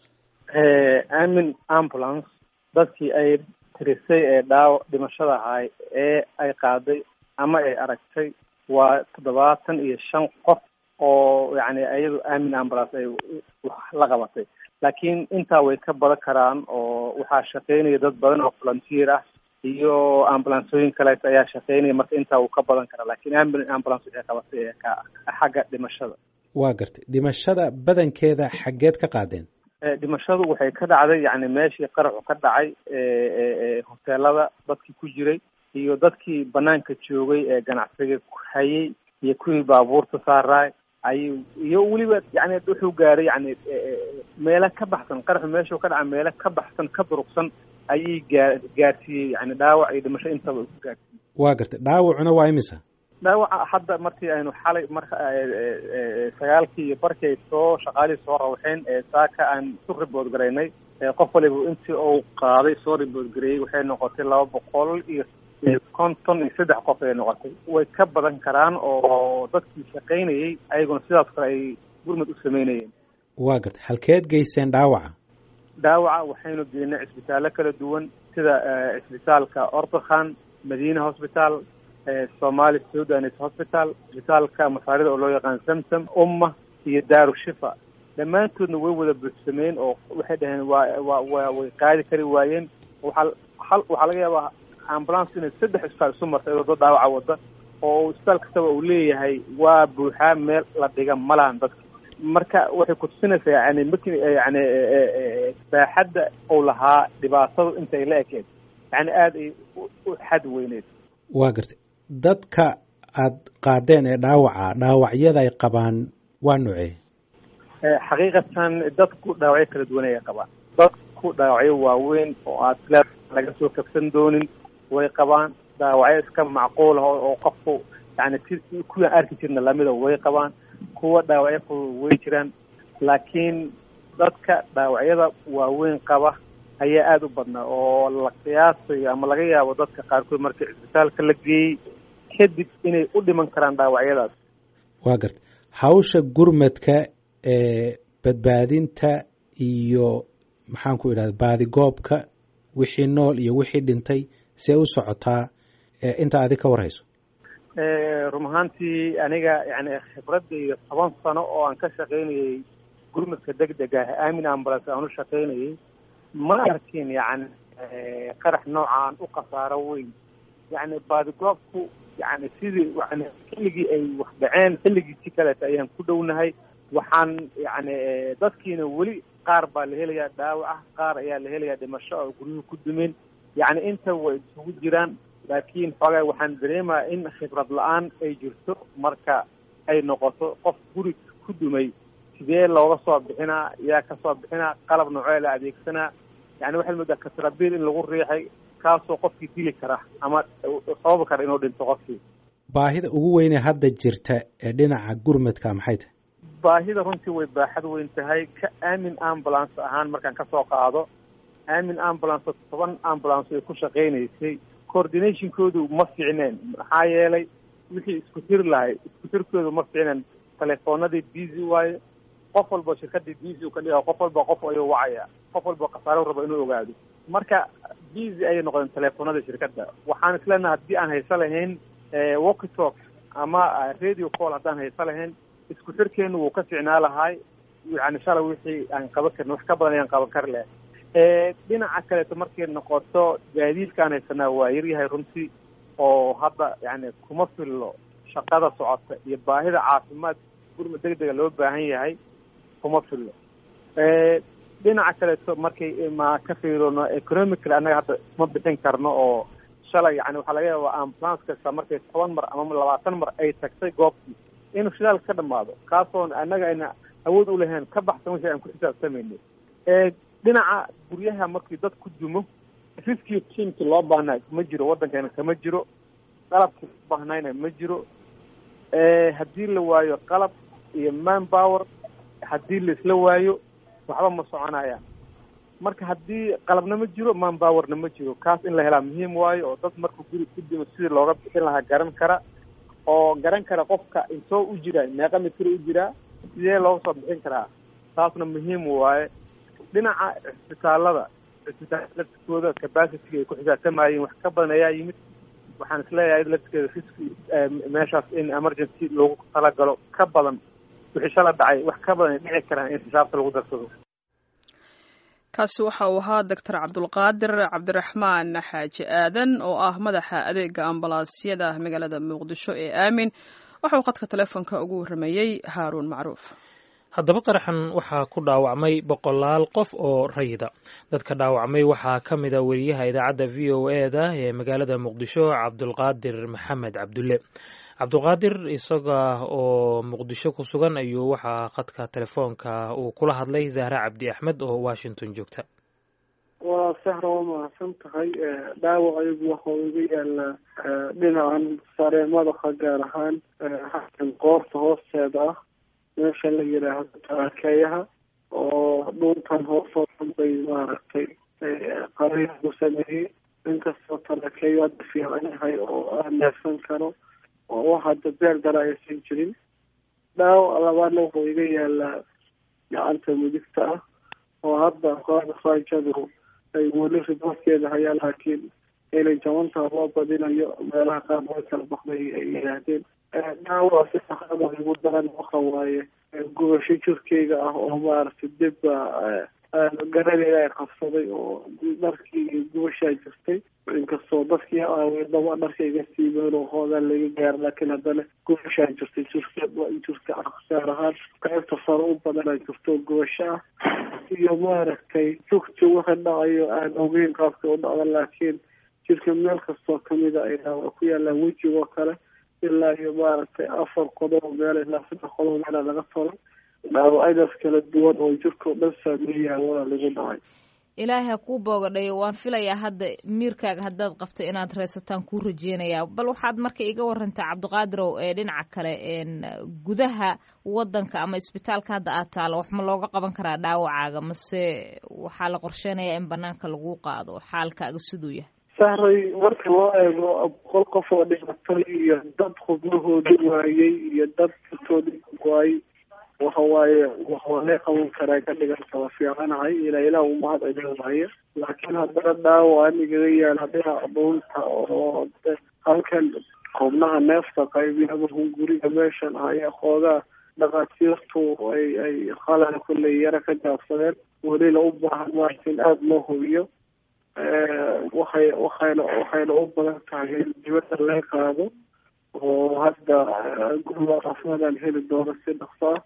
Speaker 9: amin ambulance dadkii ay tirisay ee dhaawac dhimashada ahay ee ay qaaday ama ay aragtay waa toddobaatan iyo shan qof oo yani iyadu amin ambulance ay la qabatay laakiin intaa way ka badan karaan oo waxaa shaqeynaya dad badan oo volunteer ah iyo ambulansooyin kaleeto ayaa shaqeynaya marka intaa wuu ka badan karaa lakiin amin ambulance waxay qabatay ee ka xagga dhimashada
Speaker 10: waa gartay dhimashada badankeeda xaggeed ka qaadeen
Speaker 9: dhimashadu waxay ka dhacday yani meeshii qaraxu ka dhacay hoteelada dadkii ku jiray iyo dadkii banaanka joogay ee ganacsiga hayay iyo kuwii baabuurta saaraay ay iyo weliba yani wuxuu gaaray yani meelo ka baxsan qaraxu meeshuu ka dhaca meelo ka baxsan ka durugsan ayay gaa gaarsiiyey yani dhaawac iyo dhimasho intaba ku gaarsiiyey
Speaker 10: waa gartay dhaawacuna waa imisa
Speaker 9: dhaawaca hadda markii aynu xalay marka sagaalkii iyo barkii ay soo shaqaalihii soo rawxeen saaka aan isu ribood garaynay qof waliba intii uu qaaday soo ribood gareeyey waxay noqotay laba boqol iyo konton iyo saddex qof ay noqotay way ka badan karaan oo dadkii shaqaynayey ayaguna sidaas kale ay gurmad u sameynayeen
Speaker 10: waa gartay halkeed geyseen dhaawaca
Speaker 9: dhaawaca waxaynu geynay cisbitaallo kala duwan sida cisbitaalka ortokhan madiina hosbitaal somali sudanis hospital cisbitaalka masaarida oo loo yaqaan samsam umma iyo daaru shifa dhammaantoodna way wada buuxsameen oo waxay dhaheen waa wa wa way qaadi kari waayeen waxaa hal waxaa laga yaabaa ambulance inay saddex isbitaal isu martay iyadoo dad dhaawaca wada oo isbitaal kastaba uu leeyahay waa buuxaa meel la dhiga ma lahan dadka marka waxay kutusinaysaa yani marki yani baaxadda uu lahaa dhibaatadu intay la ekeed yani aada ay u xad weyneyd
Speaker 10: waa gartay dadka aad qaadeen ee dhaawaca dhaawacyada ay qabaan waa noocee
Speaker 9: xaqiiqatan dadku dhaawacyo kala duwan ay qabaan dadku dhaawacyo waaweyn oo aad le laga soo kabsan doonin way qabaan dhaawacyo iska macquul ah oo qofku yani si kuwaan arki jirna lamida way qabaan kuwa dhaawacyo fudud way jiraan laakiin dadka dhaawacyada waaweyn qaba ayaa aada u badnaa oo la qiyaasayo ama laga yaabo dadka qaarkood markii cisbitaalka la geeyey kadib inay u dhiman karaan dhaawacyadaas
Speaker 10: waa garta hawsha gurmadka ee badbaadinta iyo maxaan ku idhahda baadigoobka wixii nool iyo wixii dhintay see u socotaa inta adi ka warhayso
Speaker 9: run ahaantii aniga yani khibradayda toban sano oo aan ka shaqaynayay gurmadka deg deg ah aamin ambulance aan u shaqaynayay ma arkin yani qarax noocaan u khasaaro weyn yani baadigoobku yani sidii yani xilligii ay wax dhaceen xilligiisi kaleeta ayaan ku dhownahay waxaan yani dadkiina weli qaar baa la helayaa dhaawac ah qaar ayaa la helayaa dhimasho oo guryuhu ku dumeen yani inta way isugu jiraan laakiin xoogaa waxaan dareemaya in khibrad la-aan ay jirto marka ay noqoto qof guri ku dumay sidee looga soo bixinaa yaa kasoo bixinaa qalab noocee la adeegsanaa yani waxaad moodaa katrabiil in lagu riixay kaasoo qofkii dili kara ama sababi kara inuu dhinto qofkii
Speaker 10: baahida ugu weyne hadda jirta ee dhinaca gurmadka maxay tahay
Speaker 9: baahida runtii way baaxad weyn tahay ka aamin ambulance ahaan markaan kasoo qaado aamin ambulance toban ambulance ay ku shaqaynaysay coordinationkoodu ma fiicneen maxaa yeelay wixii isku tiri lahay isku tirkoodu ma fiicneen telefoonadii busy waayo qof walba shirkadii busy ka dhiga qof walba qof ayuu wacaya qof walba khasaaro raba inuu ogaado marka busy ayay noqdeen telefoonada shirkadda waxaan isleenaha haddii aan hayso lahayn walky talk ama radio call haddaan hayso lahayn isku xirkeenu wuu ka ficnaa lahay yani shalay wixii aan qaban karin wax ka badan ayaan qaban kari lahay dhinaca kaleeto markay noqoto gaadiidkaan haysanaa waa yaryahay runtii oo hadda yani kuma fillo shaqada socota iyo baahida caafimaad gurma deg dega loo baahan yahay kuma fillo dhinaca kaleeto markay ma ka fiirino economical annaga hadda ma bixin karno oo shalay yani waxaa laga yaabaa ambulance kasta markay toban mar ama labaatan mar ay tagtay goobtii inuu shidaal ka dhamaado kaasoon annaga ayna awood u lahayn ka baxsan wixii aan ku xisaabtamayno dhinaca guryaha markii dad ku dumo riskii tiimkii loo baahnaa ma jiro waddankeena kama jiro qalabkii loo baahnayna ma jiro haddii la waayo qalab iyo man power haddii laisla waayo waxba ma soconaya marka haddii qalabna ma jiro man powerna ma jiro kaas in la helaa muhiim waayo oo dad markuu guri ku dimo sidii looga bixin lahaa garan kara oo garan kara qofka intoo u jiraa meeqa mitir u jiraa sidee looga soo bixin karaa taasna muhiim waaye dhinaca cisbitaalada cisbitaalada laftikooda capacity ay ku xisaabtamayeen wax ka badan ayaa yimid waxaan isleeyahay laftigeeda riski meeshaas in emergency loogu talagalo ka badan wixii shala dhacay wax ka badan ay dhici karaan in xisaabta lagu darsado
Speaker 1: kaasi waxa uu ahaa doctor cabdulqaadir cabdiraxmaan xaaji aadan oo ah madaxa adeega ambalaasyada magaalada muqdisho ee aamin waxa uu khadka telefoonka ugu warrameeyey haaruun macruuf
Speaker 4: haddaba qaraxan waxaa ku dhaawacmay boqolaal qof oo rayida dadka dhaawacmay waxaa ka mid a weriyaha idaacadda v o e da ee magaalada muqdisho cabdulqaadir maxamed cabdulle cabdulqaadir isaga oo muqdisho ku sugan ayuu waxaa khadka telefoonka uu kula hadlay zahra cabdi axmed oo washington joogta
Speaker 11: waa sahra waa mahadsan tahay dhaawac ayagu waxau iga yaalaa dhinacan sare madaxa gaar ahaan xakan qoorta hoosteeda ah meesha la yidhaahdo tarakeeyaha oo dhuuntan hoosoo dhan bay maaragtay qariix ku sameeyey inkastoo tarakeeyo hadda fiican yahay oo aan neefsan karo oo wax hadda beer dara aysan jirin dhaawac labaadna wuxuu iga yaalaa gacanta midigta ah oo hadda kooxda faajadu ay weli riboorkeeda hayaan laakiin inay jabantaa loo badinayo meelaha qaar way kala baxday ay yidhaahdeen dhaawac si saxada igu daran waxa waaye gubasho jirkeyga ah oo maaragtay dibba garaneeda ay qabsaday oo dharkii gubashaa jirtay inkastoo dadkii aawey dhaba dharka iga siibeen oo hoogaan laga gaara laakiin haddana gubashaa jirtay jirka jirka ah gaar ahaan qaybta sare u badanaa jirto gubasho ah iyo maaragtay jugti wixii dhacayo aan ogeyn qaabka u dhacda laakiin jirka meel kastoo kamida ay dhaawac ku yaalaan wejigoo kale ilaa iyo maaragtay afar qodob meel ilaa saddex qodob meela laga tolay dhaawacyadaas kala duwan oo jirka o dhan saameeyaa waa lagu dhacay
Speaker 6: ilaahay ha kuu boogadhayo waan filayaa hadda miirkaaga haddaad qabto inaad reysataan kuu rajeynayaa bal waxaad marka iga warantaa cabdiqaadirow ee dhinaca kale gudaha wadanka ama isbitaalka hadda aad taalo wax ma looga qaban karaa dhaawacaaga mase waxaa la qorsheynayaa in banaanka lagu qaado xaalkaaga siduu yahay
Speaker 11: sahray marka loo eego boqol qof oo dhimatay iyo dad xubnahoodi waayey iyo dad dartoodi waayey waxa waaye waxaa lee qaban karaa ka dhiganta waa fiicanahay ilaa ilaah umahad celinayo laakiin haddana dhaawac anigaga yaala dhinaca dhuunta oo halkan xubnaha neefta qaybiya markuu guriga meeshan ayaa xoogaa dhakhaatiirtu ay ay qalala kulley yara ka jaabsadeen welina u baahan maarta in aada loo hubiyo waxay waxayna waxayna u badan tahay in dibadda laga qaado oo hadda guriga caafimaadaan heli doono si dhaqso ah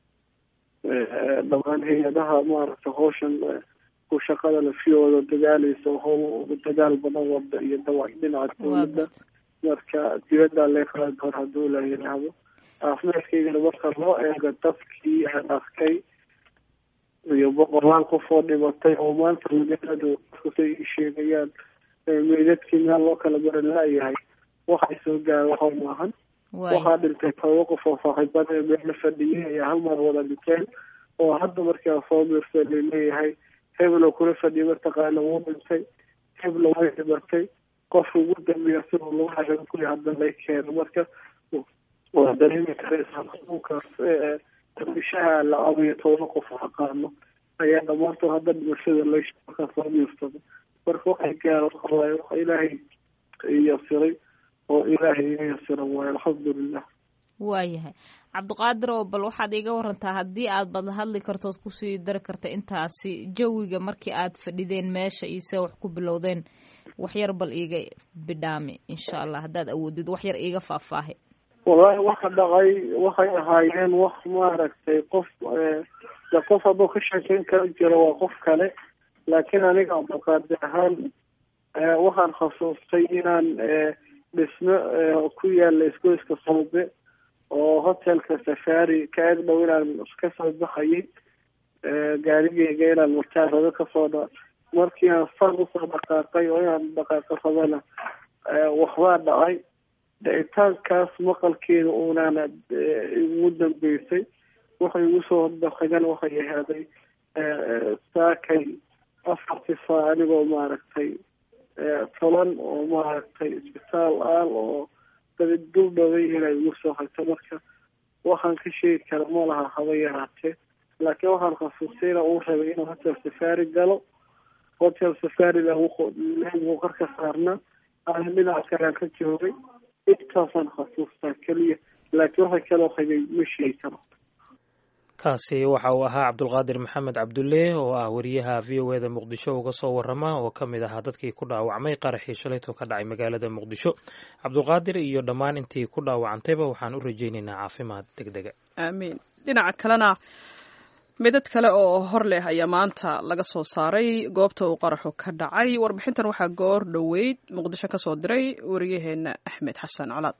Speaker 11: dhamaan hay-adaha maaragtay hawshan ku shaqada lafiyooda dadaaleysa how dadaal badan wada iyo dawac dhinaca dawladda marka dibaddaa laga qaadi doona hadduu la yidhaahdo caafimaadkaygana marka loo eego dadkii aan arkay iyo boqolaal qof oo dhimatay oo maanta magaaladu say ii sheegayaan meydadkii meel loo kala baran laayahay waxay soo gaara waxa maahan waxaa dhintay todoba qof oo saaxiibada ee meela fadhiyay ayaa hal mar wada dhinteen oo hadda markaa soo miirsa laleeyahay hebel oo kula fadhiyay mataqaana wuu dhintay hebla way dhimatay qofka ugu dambeeya siduu lagu xagan kuya hadda lay keeno marka waa dareemi karaysaa xanuunkaas dabishaha la abayo todoba qof aqaano ayaa dhamaantood hadda dhimashada lamarkaa soo miirsado marka waxay gaara waxawaaye waxa ilaahay yasiray oo ilaahay iga yasira waayo alxamdulilah
Speaker 6: waayahay cabdiqaadir oo bal waxaad iga warantaa haddii aad bad hadli kartood kusii dari karta intaasi jawiga markii aad fadhideen meesha iyo see wax ku bilowdeen waxyar bal iiga bidhaami insha allah haddaad awoodid waxyar iiga faahfaahi
Speaker 11: wallahi waxa dhacay waxay ahaayeen wax maaragtay qof de qof hadduu ka sheekeyn kala jiro waa qof kale laakiin aniga abdulqaadir ahaan waxaan khasuustay inaan dhismo ku yaala isgoyska sawbe oo hotelka safari ka eg dhow inaan kasoo baxayay gaarigeyga inaan murtaarado kasoo dha markii aan fan usoo dhaqaaqay oo inaan dhaqaaqo rabana waxbaa dhacay dhicitaankaas maqalkeeda unaana igu dambeysay waxay igu soo horbaxagan waxay ahaaday saakay afartii saa anigoo maaragtay tolan oo maaragtay isbitaal aal oo dabid duldhaway inay igu soo hagto marka waxaan ka sheegi kara ma laha haba yaraatee laakiin waxaan khasuustay ina uu rabay inuu hotel safari galo hotel safari leegu qarka saarna aan dhinaca kalean ka joogay intaasaan khasuustaa keliya laakiin waxa kaloo qabay ma sheegi karo
Speaker 4: kaasi waxa uu ahaa cabdulqaadir maxamed cabdulle oo ah wariyaha v o eda muqdisho uga soo warama oo ka mid ahaa dadkii ku dhaawacmay qaraxii shalayto ka dhacay magaalada muqdisho cabdulqaadir iyo dhammaan intii ku dhaawacantayba waxaan u rajaynaynaa caafimaad deg dega
Speaker 1: aamiin dhinaca kalena midad kale oo hor leh ayaa maanta laga soo saaray goobta uu qaraxu ka dhacay warbixintan waxaa goor dhoweyd muqdisho ka soo diray wariyaheena axmed xasan colaad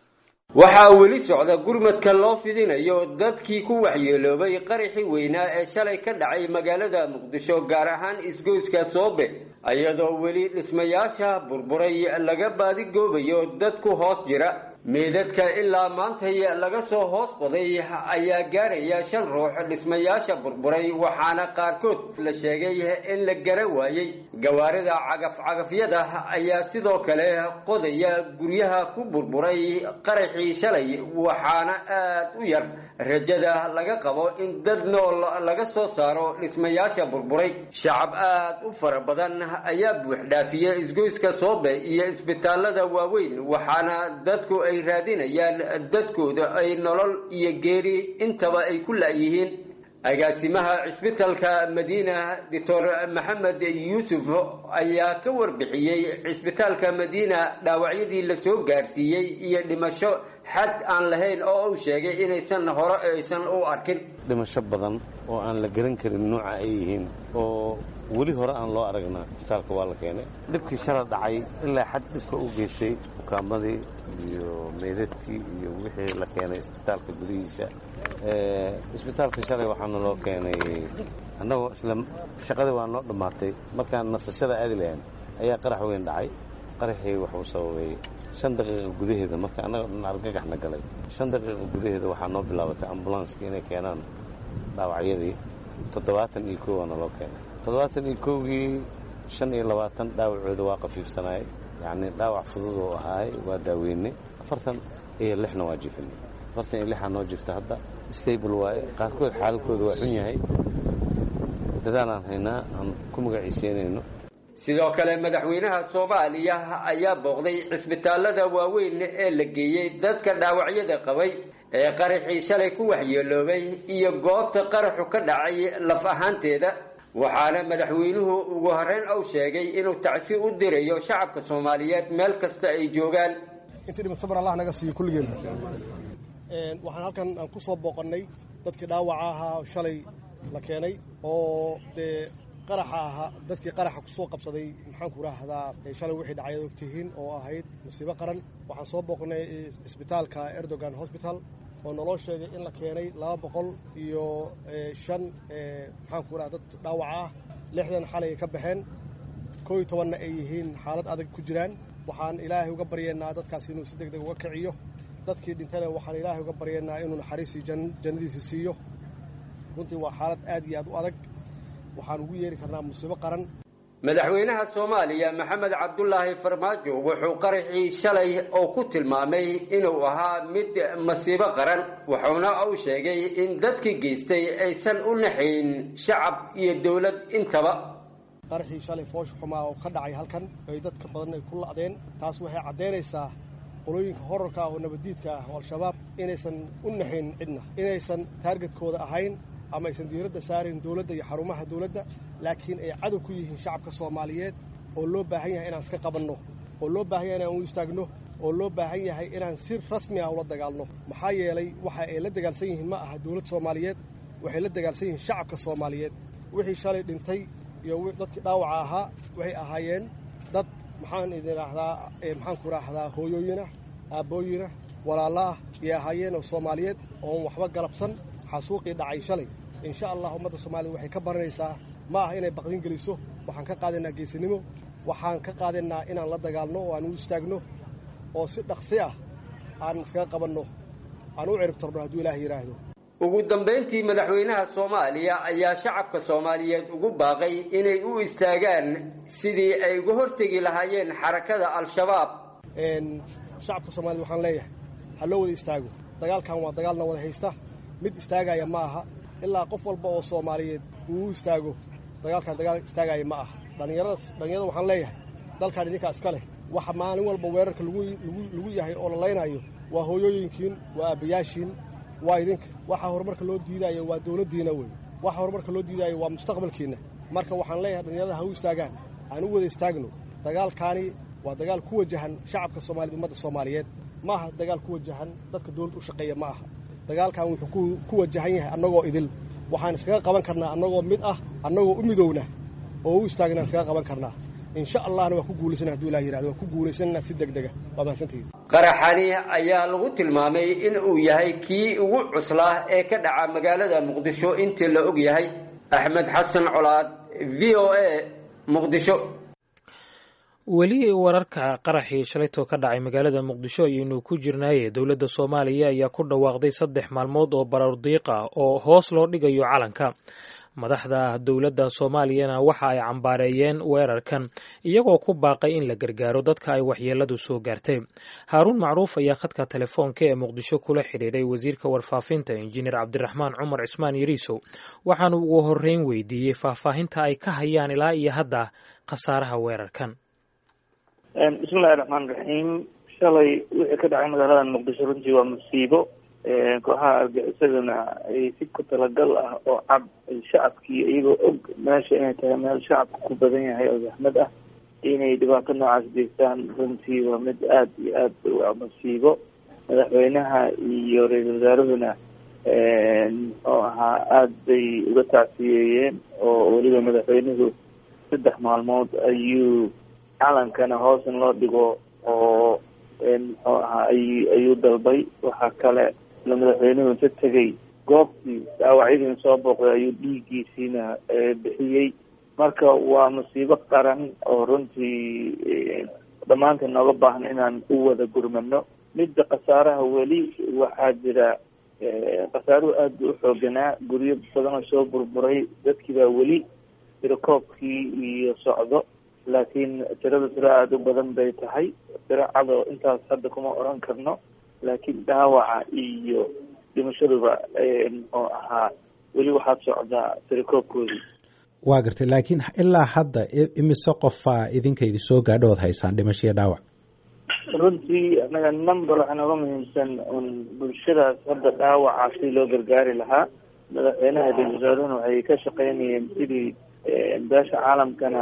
Speaker 12: waxaa weli socda gurmadka loo fidinayo dadkii ku waxyeeloobay qaraxii weynaa ee shalay ka dhacay magaalada muqdisho gaar ahaan isgoyska soobe iyadoo weli dhismayaasha burburay laga baadigoobayo dad ku hoos jira meedadka ilaa maantay laga soo hoos qoday ayaa gaaraya shan ruux dhismayaasha burburay waxaana qaarkood la sheegay in la gara waayey gawaarida cagaf-cagafyada ayaa sidoo kale qodaya guryaha ku burburay qaraxii shalay waxaana aad u yar rajada laga qabo in dad nool laga soo saaro dhismayaasha burburay shacab aad u fara badan ayaa buuxdhaafiyey isgoyska soobe iyo isbitaalada waaweyn waxaana dadku ay raadinayaan dadkooda ay nolol iyo geeri intaba ay ku la'yihiin agaasimaha cisbitalka madiina doctor maxamed yuusuf ayaa ka warbixiyey cisbitaalka madiina dhaawacyadii lasoo gaarsiiyey iyo dhimasho xad aan lahayn oo uu sheegay inaysan hore aysan u arkin
Speaker 13: dhimasho badan oo aan la garan karin nuuca ay yihiin oo weli hore aan loo aragna isbitaalka waa la keenay dhibkii shala dhacay ilaa xad dhibka u geystay ukaamadii iyo meydadkii iyo wixii la keenay isbitaalka gudihiisa isbitaalka shalay waxaana loo keenay annagoo isla shaqadii waa noo dhammaatay markaan nasashada aadi lahayn ayaa qarax weyn dhacay qaraxii wuxuu sababay shan daqiiqa gudaheeda marka annaga dhan argagaxna galay shan daqiiqa gudaheeda waxaa noo bilaabatay ambulanska inay keenaan dhaawacyadii toddobaatan iyo koowaana loo keenay toddobaatan iyo kowgii shan iyo labaatan dhaawacooda waa qafiifsanaay yacni dhaawac fudud oo ahaay waa daaweynay afartan iyo lixna waa jiifinay afartan iyo lixaa noo jirta hadda stable waaye qaarkood xaaladkooda waa xun yahay dadaal aan haynaa aan ku magaciiseynayno
Speaker 12: sidoo kale madaxweynaha soomaaliya ayaa booqday cisbitaalada waaweyn ee la geeyey dadka dhaawacyada qabay ee qaraxii shalay ku waxyeeloobay iyo goobta qaraxu ka dhacay laf ahaanteeda waxaana madaxweynuhu ugu horreyn uu sheegay inuu tacsi u dirayo shacabka soomaaliyeed meel kasta ay joogaan
Speaker 14: intii dhimad sabar allah naga siiyo kulligeen waxaan halkan aan ku soo booqannay dadkii dhaawaca ahaa shalay la keenay oo dee qaraxa ahaa dadkii qaraxa kusoo qabsaday maxaanku raahdaa shalay wixii dhacay ad ogtihiin oo ahayd musiibo qaran waxaan soo booqnay isbitaalka erdogan hosbital oo naloo sheegay in la keenay laba boqol iyo shan maxaanku raha dad dhaawaca ah lixdan xalay ay ka baxeen koo iyo tobanna ay yihiin xaalad adag ku jiraan waxaan ilaahay uga baryeennaa dadkaas inuu si deg deg uga kiciyo dadkii dhintana waxaan ilaahay uga baryeennaa inuu naxariisii jannadiisa siiyo runtii waa xaalad aad iyo aad u adag waxaan ugu yeeri karnaa musiibo qaran
Speaker 12: madaxweynaha soomaaliya maxamed cabdulaahi farmaajo wuxuu qaraxii shalay oo ku tilmaamay inuu ahaa mid masiibo qaran wuxuuna uu sheegay in dadkii geystay aysan u naxayn shacab iyo dowlad intaba
Speaker 14: qaraxii shalay foosha xumaa oo ka dhacay halkan ay dadka badan ay ku la'deen taas waxay caddaynaysaa qolooyinka horarka ah oo nabaddiidka ah oo al-shabaab inaysan u naxayn cidna inaysan taargetkooda ahayn ama aysan diiradda saarayn dowladda iyo xarumaha dowladda laakiin ay cadow ku yihiin shacabka soomaaliyeed oo loo baahan yahay inaan iska qabanno oo loo baahan yahay inaan u istaagno oo loo baahan yahay inaan si rasmi ah ula dagaalno maxaa yeelay waxa ay la dagaalsan yihiin ma aha dowlad soomaaliyeed waxay la dagaalsan yihiin shacabka soomaaliyeed wixii shalay dhintay iyo dadkii dhaawaca ahaa waxay ahaayeen dad maxaan idin idhaahdaa maxaan ku idhaahdaa hooyooyinah aabbooyinah walaalla ah ayay ahaayeen oo soomaaliyeed oon waxba galabsan xasuuqii dhacay shalay insha allah ummadda soomaaliyed waxay ka baranaysaa ma ah inay baqdin geliso waxaan ka qaadaynaa geesinimo waxaan ka qaadaynaa inaan la dagaalno oo aan u istaagno oo si dhaqsi ah aan iskaga qabanno aan u cirib tarno hadduu ilaah yidhaahdo
Speaker 12: ugu dambayntii madaxweynaha soomaaliya ayaa shacabka soomaaliyeed ugu baaqay inay u istaagaan sidii ay uga hortegi lahaayeen xarakada al-shabaab
Speaker 14: shacabka soomaaliyed waxaan leeyahay ha loo wada istaago dagaalkan waa dagaalna wada haysta mid istaagaya ma aha ilaa qof walba oo soomaaliyeed uu u istaago dagaalkan dagaal istaagaya ma aha dhallinyarada dhallinyarada waxaan leeyahay dalkan idinkaa iska leh waxa maalin walba weerarka lagu yahay oo la laynayo waa hooyooyinkiin waa aabbayaashiin waa idinka waxa horumarka loo diidaayo waa dowladdiina wey waxa horumarka loo diidaayo waa mustaqbalkiinna marka waxaan leeyahay dhallinyarada ha u istaagaan aan u wada istaagno dagaalkaani waa dagaal ku wajahan shacabka soomaaliyed ummadda soomaaliyeed ma aha dagaal ku wajahan dadka dowladda u shaqeeya ma aha dagaalkan wuxuu ku wajahan yahay annagoo idil waxaan iskaga qaban karnaa annagoo mid ah annagoo u midowna oo u istaagna iskaga qaban karnaa insha allahna waa ku guulaysana haduu ilah yirahdo waa ku guulaysana si degdega waa mahadsantihiin
Speaker 12: qaraxani ayaa lagu tilmaamay in uu yahay kii ugu cuslaa ee ka dhaca magaalada muqdisho intii la og yahay axmed xasan colaad v o a muqdisho
Speaker 4: weli wararka qaraxii shalaytoo ka dhacay magaalada muqdisho ayaynu ku jirnaaye dowladda soomaaliya ayaa ku dhawaaqday saddex maalmood oo barardiiq ah oo hoos loo dhigayo calanka madaxda dowladda soomaaliyana waxa ay cambaareeyeen weerarkan iyagoo ku baaqay in la gargaaro dadka ay waxyeeladu soo gaartay haaruun macruuf ayaa khadka telefoonka ee muqdisho kula xidhiidhay wasiirka warfaafinta injineer cabdiraxmaan cumar cismaan yariisow waxaanu ugu horreyn weydiiyey faahfaahinta ay ka hayaan ilaa iyo hadda khasaaraha weerarkan
Speaker 15: bismillahi raxmaan raxiim shalay wixii ka dhacay magaalada muqdisho runtii waa musiibo kooxaha argaxisadana ay si ku talagal ah oo cad shacabkii iyagoo og meesha inay tahay meel shacabka ku badan yahay oo zaxmad ah inay dhibaato noocaas geystaan runtii waa mid aada iyo aad waa musiibo madaxweynaha iyo ra-iisul wasaaruhuna oo ahaa aada bay uga tacsiyeeyeen oo weliba madaxweynuhu saddex maalmood ayuu calankana hoos in loo dhigo oo muxuu ahaa ay ayuu dalbay waxaa kale la madaxweynuhu inta tegay goobtii dhaawacyadiina soo booqday ayuu dhiiggiisiina bixiyey marka waa musiibo qaran oo runtii dhammaanteen nooga baahan inaan u wada gurmano midda khasaaraha weli waxaa jira khasaaruhu aada buu uxooganaa guryo badan oo soo burburay dadkii baa weli tirakoobkii iyo socdo laakiin tirada tiro aada u badan bay tahay tiro cado intaas hadda kuma oran karno laakiin dhaawaca iyo dhimashaduba muxuu ahaa weli waxaad socdaa tirakoobkoodii
Speaker 10: waa gartay laakiin ilaa hadda imise qofaa idinka idi soo gaadho ood haysaan dhimasho iyo dhaawac
Speaker 15: runtii anaga number waxaa nooga muhiimsan un bulshadaas hadda dhaawaca si loo gargaari lahaa madaxweynaha ra-isul wasaaruhuna waxay ka shaqeynayeen sidii beesha caalamkana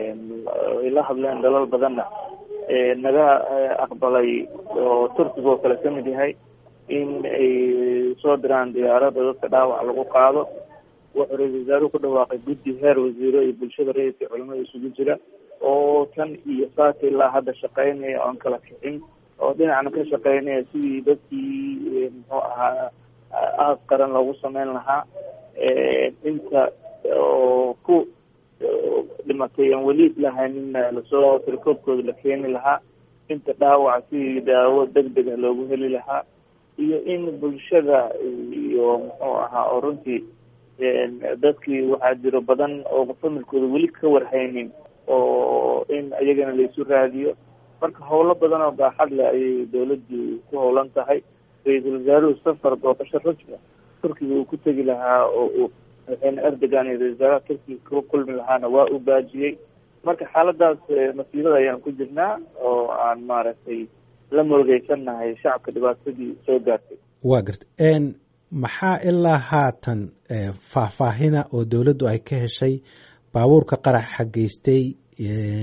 Speaker 15: ay la hadleen dalal badanna naga aqbalay oo turkiga oo kale ka mid yahay in ay soo diraan diyaarada dadka dhaawac lagu qaado wuxuu ra-isul wasaaruhu ku dhawaaqay guddi heer wasiiro iyo bulshada rayidka culamada isugu jira oo tan iyo saaka ilaa hadda shaqeynaya oon kala kicin oo dhinacna ka shaqeynaya sidii dadkii muxuu ahaa aas qaran loogu sameyn lahaa inta oo ku dhimatay aan weli lahaynin lasoo tirkoobkooda la keeni lahaa inta dhaawaca sidii daawo deg dega loogu heli lahaa iyo in bulshada iyo muxuu ahaa oo runtii dadkii waxaa jiro badan oo familkooda weli ka warhaynin oo in iyagana laisu raadiyo marka howlo badan oo baaxad leh ayay dawladdu ku howlan tahay ra-iisul wasaaruhu safar booqasho rasmi turkiga uu ku tegi lahaa oo uu madaxweyne erdogan iyo ra-isul wasaaraha turkiga ku kulmi lahaana waa uu baajiyey marka xaaladaas masiibada ayaan ku jirnaa oo aan maaragtay la moogeysannahay shacabka dhibaatadii soo gaartay
Speaker 10: waa garta maxaa ilaa haatan faahfaahina oo dowladdu ay ka heshay baabuurka qaraxa geystay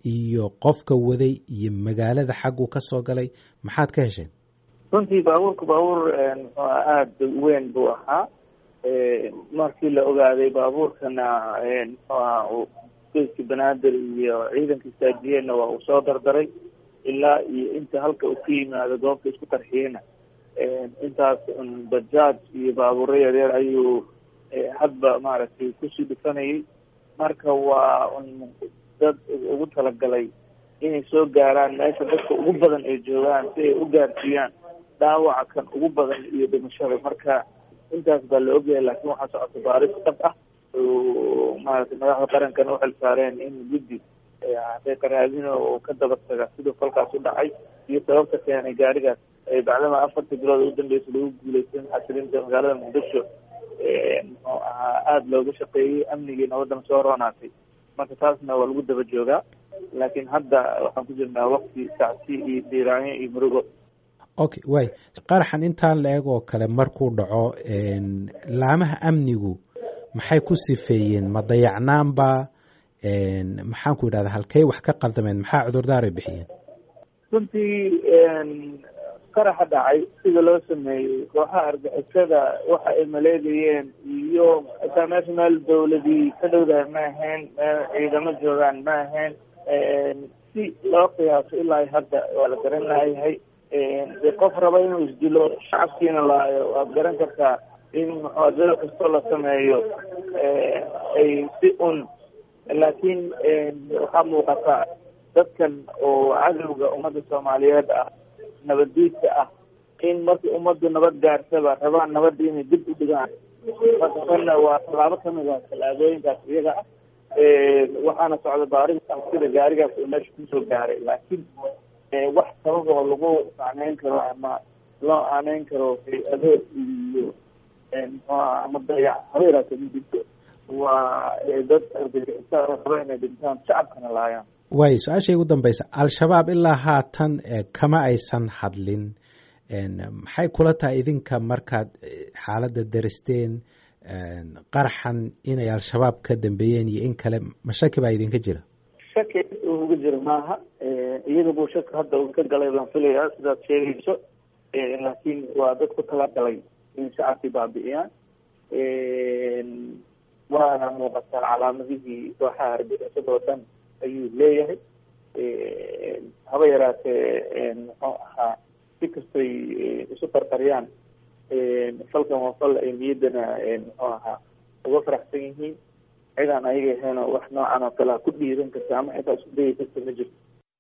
Speaker 10: iyo qofka waday iyo magaalada xagguu ka soo galay maxaad ka hesheen
Speaker 15: runtii baabuurka baabuur muxuu aada weyn buu ahaa markii la ogaaday baabuurkana muxuu aha geeska banaadir iyo ciidanka istaajiyeenna waa uu soo dardaray ilaa iyo inta halka uu ka yimaado goobta isku qarxiyeyna intaas bajaaj iyo baabuuro yaryar ayuu hadba maaragtay kusii dhufanayay marka waa un dad ugu talagalay inay soo gaaraan meesha dadka ugu badan ay joogaan si ay u gaarsiiyaan dhaawaca kan ugu badan iyo dhimashada marka intaas baa la ogyahay laakiin waxaa socota baaris dhab ah oo maaragtay madaxda qarankana u xil saareen in guddi xaqiiqa raadin oo ka daba taga siduu falkaas u dhacay iyo sababta keenay gaarigaas bacdama afartii bilood ugu dambeysa lagu guuleysan xasilinta magaalada muqdisho muxuu ahaa aada looga shaqeeyey amnigii nabadana soo roonaatay marka taasna waa lagu daba joogaa laakiin hadda waxaan ku jirnaa wakti sacsi iyo diiraanyo iyo murugo
Speaker 10: okay way qaraxan intaan la eg oo kale markuu dhaco laamaha amnigu maxay ku sifeeyeen ma dayacnaanba maxaan ku idhahda halkey wax ka qaldameen maxaa cudurdaaray bixiyeen
Speaker 15: runtii qaraxa dhacay sida loo sameeyey kooxaha argixisada waxa ay maleegayeen iyo xitaa meesha meel dawladii ka dhowdahay ma ahayn meel ciidamo joogaan ma ahayn si loo qiyaaso ilaa hadda waa la garan layahay de qof raba inuu isdilo shacabkiina laayo waad garan kartaa in muxuadado kastoo la sameeyo ay si un laakiin waxaa muuqata dadkan oo cadowga ummadda soomaaliyeed ah nabaddiidka ah in markii ummaddu nabad gaarsaba rabaan nabadda inay dib u dhigaan marka tanna waa tallaabo kamid ah tallaabooyinkaas iyaga ah waxaana socda baarista sida gaarigaas uu meesha kusoo gaaray laakiin wax sabab oo lagu macneyn karo ama loo aaneyn karo hay-ado iyo mxuaha ama dayac habeeraata ma jirto waa dad argagixisa raba inay dhintaan shacabkana laayaan
Speaker 10: waayo su-aashay ugu dambeysa al-shabaab ilaa haatan kama aysan hadlin maxay kula tahay idinka markaad xaaladda daristeen qaraxan inay al-shabaab ka dambeeyeen iyo in kale ma shaki baa idinka jira
Speaker 15: shaki uga jira maaha iyada buu shaki hadda uu ka galay baan filayaa sidaad sheegayso laakiin waa dad ku talagalay in shacabkii baabi'iyaan waana muuqataa calaamadihii kooxaha argixisada oo dhan ayuu leeyahay haba yaraatee muxuu ahaa si kastoy isu qarqariyaan falkan waa fal ay niyaddana muxuu ahaa uga faraxsan yihiin cidaan ayaga ahayn oo wax noocan oo kalea ku dhiiran karta ama xitaa isku dayi karta ma jirto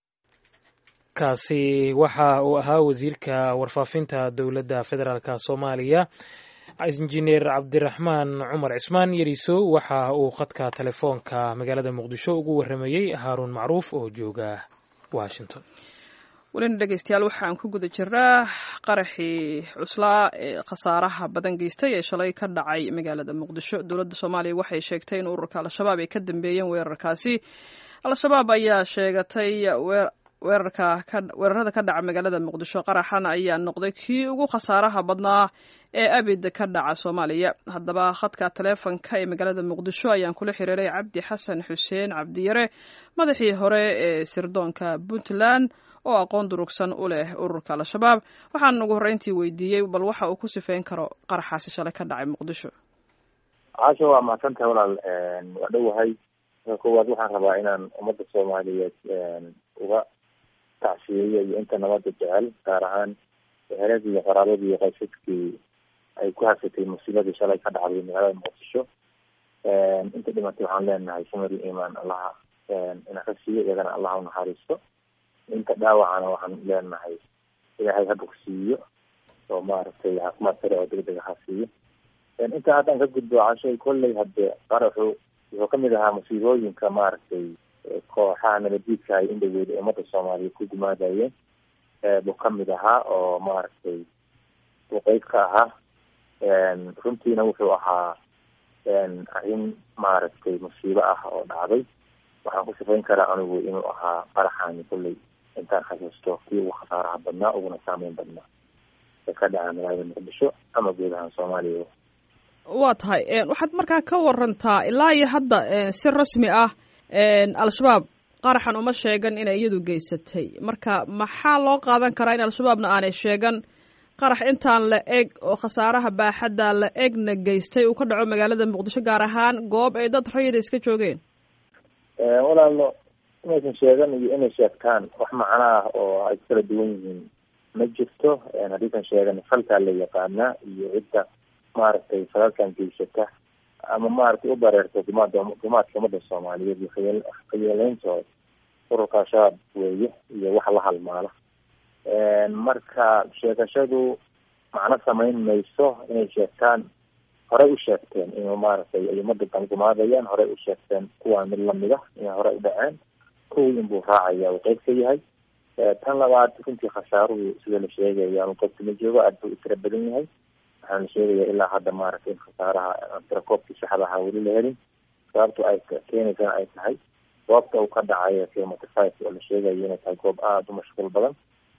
Speaker 4: kaasi waxa uu ahaa wasiirka warfaafinta dowladda federaalk soomaaliya injineer cabdiraxmaan cumar cismaan yariso waxa uu khadka telefoonka magaalada muqdisho ugu waramayey haaruun macruuf oo jooga washington
Speaker 1: welina dhegeystayaal waxaan ku guda jiraa qaraxii cuslaa ee khasaaraha badan geystay ee shalay ka dhacay magaalada muqdisho dowladda soomaaliya waxay sheegtay in ururka al-shabaab ay ka dambeeyeen weerarkaasi al-shabaab ayaa sheegatay weerarka weerarada ka dhaca magaalada muqdisho qaraxan ayaa noqday kii ugu khasaaraha badnaa ee abid ka dhaca soomaaliya haddaba khadka taleefonka ee magaalada muqdisho ayaan kula xiriiray cabdi xasan xuseen cabdiyare madaxii hore ee sirdoonka puntland oo aqoon durugsan u leh ururka al-shabaab waxaan ugu horreyntii weydiiyey bal waxa uu ku sifeyn karo qaraxaasi shalay ka dhacay muqdisho
Speaker 16: caasha waa mahadsantahay walaal waa dhowahay marka koowaad waxaan rabaa inaan ummadda soomaaliyeed uga tacsiyeeyo iyo inta nabadda jecel gaar ahaan eheladii iyo qaraabadii iyo qaysadkii ay ku haysatay musiibadii shalay ka dhacday magaalada muqdisho inta dhimatay waxaan leenahay samir iyo iimaan allaha ina ka siiyo iyagana allaha unaxariisto inta dhaawacana waxaan leenahay ilaahay ha bogsiiyo oo maaragtay caafimaad sare oo degdeg ha siiyo intaa haddaan ka gudbo cashay kolley hadde qaraxu wuxuu kamid ahaa musiibooyinka maaragtay kooxaha nabadiidka ay indhaweed ee ummadda soomaaliyeed ku gumaadayeen buu kamid ahaa oo maaragtay uu qeyb ka ahaa runtiina wuxuu ahaa arrin maaragtay musiibo ah oo dhacday waxaan ku sifayn karaa anigu inuu ahaa qaraxaani kolley intaan xasuusto kii ugu khasaaraha badnaa uguna saameyn badnaa ee ka dhaca magaalada muqdisho ama guud ahaan soomaaliya
Speaker 1: waa tahay waxaad markaa ka warantaa ilaa iyo hadda si rasmi ah al-shabaab qaraxan uma sheegan inay iyadu geysatay marka maxaa loo qaadan karaa in al-shabaabna aanay sheegan qarax intaan la eg oo khasaaraha baaxadda la egna geystay uu ka dhaco magaalada muqdisho gaar ahaan goob ay dad rayida iska joogeen
Speaker 16: walaalo inaysan sheegan iyo inay sheegtaan wax macno ah oo ay kala duwan yihiin ma jirto haddiisan sheegan falkaa la yaqaanaa iyo cidda maaragtay falalkan geysata ama maaragtay u bareerta dumaada dumaadka umada soomaaliyeed iyo khayal khayeeleyntooda ururka al-shabaab weeye iyo wax la halmaala marka sheegashadu macno samayn mayso inay sheegtaan horey u sheegteen inuu maaragtay ay umada dangumaadayaan horey u sheegteen kuwaa mid lamida inay horey u dhaceen kuwii inbuu raacaya uu qeyb ka yahay tan labaad runtii khasaaruhu sida la sheegaya ama qofka ma joogo aad buu u tira badan yahay waxaa la sheegaya ilaa hadda maaragtay in khasaaraha tirakoobkii saxda ahaa weli la helin sababto ay keenaysana ay tahay goobta uu ka dhacayo kilometer five oo la sheegayo inay tahay goob aada u mashquul badan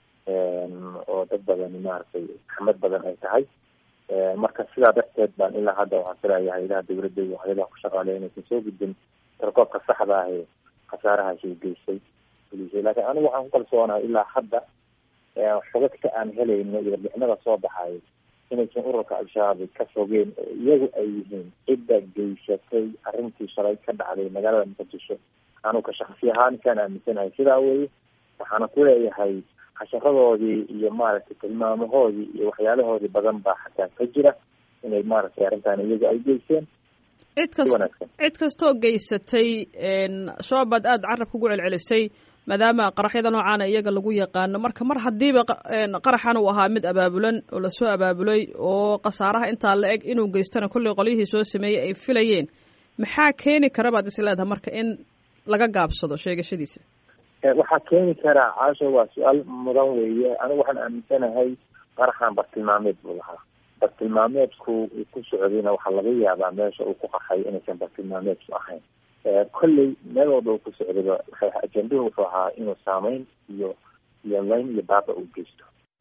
Speaker 16: oo dad badani maaragtay axmed badan ay tahay marka sidaa darteed baan ilaa hadda waxaan filayaa hayadaha dawladda iyo hayadaha ku shaqaaleya inaysan soo gudbin tirakoobka saxda ah ee khasaarahaasi geystay bulisay laakiin anigu waxaan ku kalsoonahay ilaa hadda xogagta aan helayno iyo warbixinada soo baxayo inaysan ururka al-shabaab ka fogeen oo iyagu ay yihiin cidda geysatay arrintii shalay ka dhacday magaalada muqdisho anuka shaksi ahaan kaan aaminsanahay sidaa weye waxaana ku leeyahay casharadoodii iyo maaragtay tilmaamahoodii iyo waxyaalahoodii badan baa xataa ka jira inay maaragtay arrintan iyagu ay geysteen
Speaker 1: cid kast cid kastoo geysatay shabaab baad aada carabka ugu celcelisay maadaama qaraxyada noocaana iyaga lagu yaqaano marka mar haddiiba qaraxan uu ahaa mid abaabulan oo lasoo abaabulay oo khasaaraha intaa la eg inuu geystana kollay qolyihii soo sameeyey ay filayeen maxaa keeni kara baad is leedahay marka in laga gaabsado sheegashadiisa
Speaker 16: waxaa keeni karaa caasho waa su-aal mudan weeye anigu waxaan aaminsanahay qaraxan bartilmaameed buu lahaa bartilmaameedku uu ku socdayna waxaa laga yaabaa meesha uu ku qaxay inaysan bartilmaameedku ahayn kolley meel walba uu ku socdayba waxay ajenduhu wuxuu ahaa inuu saameyn iyo iyo layn iyo baaba uu geysto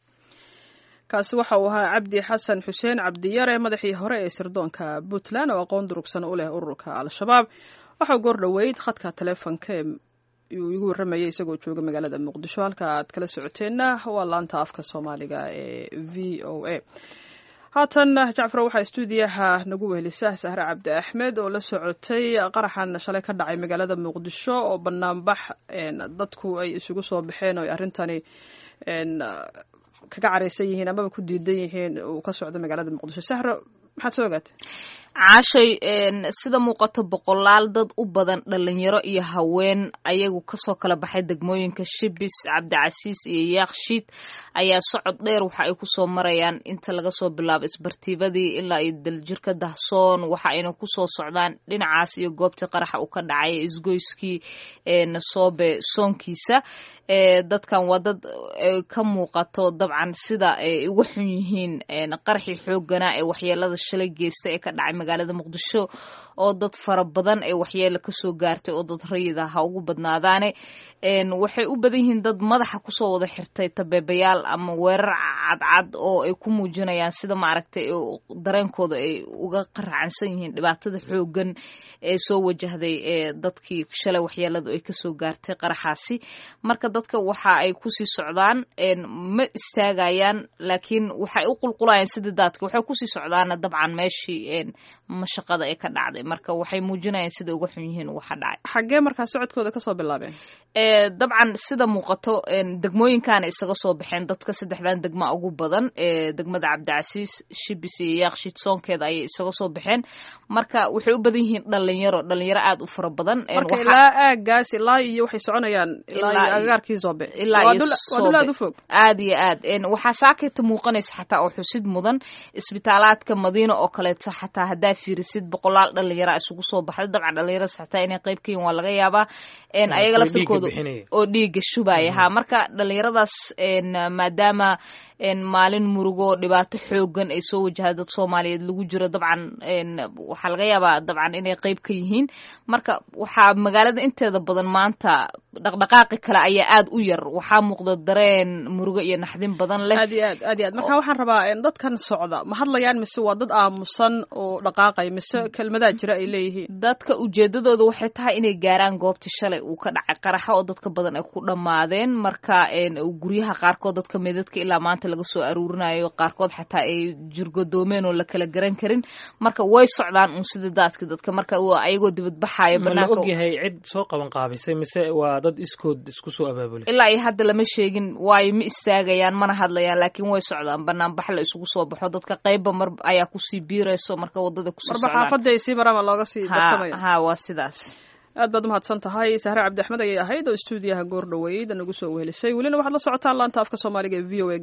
Speaker 1: kaasi waxa uu ahaa cabdi xasan xuseen cabdiyare madaxii hore ee sirdoonka puntland oo aqoon durugsan u leh ururka al-shabaab waxau goor dhoweyd khadka taleefonka uu igu warramayay isagoo jooga magaalada muqdisho halka aad kala socoteenna waa laanta afka soomaaliga ee v o a haatan jacfar waxaa stuudiyaha nagu wehelisa sahre cabdi axmed oo la socotay qaraxan shalay ka dhacay magaalada muqdisho oo banaanbax dadku ay isugu soo baxeen oo ay arrintani kaga careysan yihiin amaba ku diidan yihiin uu ka socdo magaalada muqdisho sahro maxaad soo ogaatay
Speaker 6: caashay sida muuqato boqolaal dad u badan dhalinyaro iyo haween ayagu kasoo kala baxay degmooyinka shibis cabdicasiis iyo yaakshiid ayaa socod dheer waxa ay kusoo marayaan inta laga soo bilaabo isbartiibadii ilaa iyo daljirka dahsoon waxa ayna kusoo socdaan dhinacaas iyo goobtii qaraxa uu ka dhacay isgoyskii nasoobe soonkiisa dadkan waa dad ka muuqato dabcan sida ay uga xun yihiin qaraxii xooganaa ee waxyeelada shalay geystay ee ka dhacay magaalada muqdisho oo dad fara badan ee waxyeelo kasoo gaartay oo dad rayid ah ha ugu badnaadaane waxay u badan yihiin dad madaxa kusoo wada xirtay tabeebayaal ama weerar cadcad oo ay ku muujinayaan sida maaragtay dareenkooda ay uga qaracansan yihiin dhibaatada xoogan ee soo wajahday ee dadkii shalay waxyeeladu ay kasoo gaartay qaraxaasi marka dadka waxa ay kusii socdaan ma istaagayaan laakiin waxay u qulqulayaan sidii daadka waxay kusii socdaana dabcan meeshii mashaqada ee ka dhacday marka waxay muujinayaan sida uga xun yihiin waxa dhacay
Speaker 1: xaggee markaa socodkooda kasoo bilaabeen
Speaker 6: dabcan sida muuqato degmooyinkaana isaga soo baxeen dadka saddexdan degma ugu badan degmada cabdicasiis shibis iyo yaaqshid soonkeeda ayay isaga soo baxeen marka waxay u badan yihiin dhalinyaro dhalinyaro aada u fara badan
Speaker 1: marka ilaa aagaas ilaa iyo waxay soconayaan ilaa iyo agagaarkii soobe waa dul aad u fog
Speaker 6: aada iyo aad waxaa saakayta muuqanaysa xataa oo xusid mudan isbitaalaadka madiina oo kaleeto xataa haddaa fiirisid boqolaal dhalinyara isugu soo baxday dabcan dhalinyarada xataa inay qayb ka yihin waa laga yaabaa ayaga laftirkooda oo dhiiga shubaya ha marka dhalinyaradaas maadaama maalin murugo dhibaato xoogan ay soo wajahay dad soomaaliyeed lagu jiro dabcan waxaa laga yaabaa dabcan inay qeyb ka yihiin marka waxaa magaalada inteeda badan maanta dhaqdhaqaaqi kale ayaa aada u yar waxaa muuqda dareen murugo iyo naxdin badan leh
Speaker 1: aad iyo aad aad iyo aad marka waxaan rabaa dadkan socda ma hadlayaan mise waa dad aamusan oo dhaqaaqaya mise kelmadaa jira ay leeyihiin
Speaker 6: dadka ujeedadooda waxay tahay inay gaaraan goobtii shalay uu ka dhacay qaraxa oo dadka badan ay ku dhammaadeen marka guryaha qaarkood dadka meedadka ilaa maanta laga soo aruurinayo qaarkood xataa ay jirgodoomeen oo la kala garan karin marka way socdaan uun sida daadka dadka marka ayagoo dibadbaxayo
Speaker 4: ma la ogyahay cid soo qaban qaabisay mise waa dad iskood isku soo abaabulay
Speaker 6: ilaa iyo hadda lama sheegin waayo ma istaagayaan mana hadlayaan laakiin way socdaan banaanbax la isugu soo baxo dadka qeybba mar ayaa kusii biirayso marka wadada kusii
Speaker 1: marba xaafadday sii marama looga sii darsamaya
Speaker 6: ha waa sidaas
Speaker 1: aad baad umahadsan tahay sahre cabdi axmed ayay ahayd oo stuudiyaha goor dhaweyd nagu soo wehelisay welina waxaad la socotaan laanta afka soomaaliga ee v o a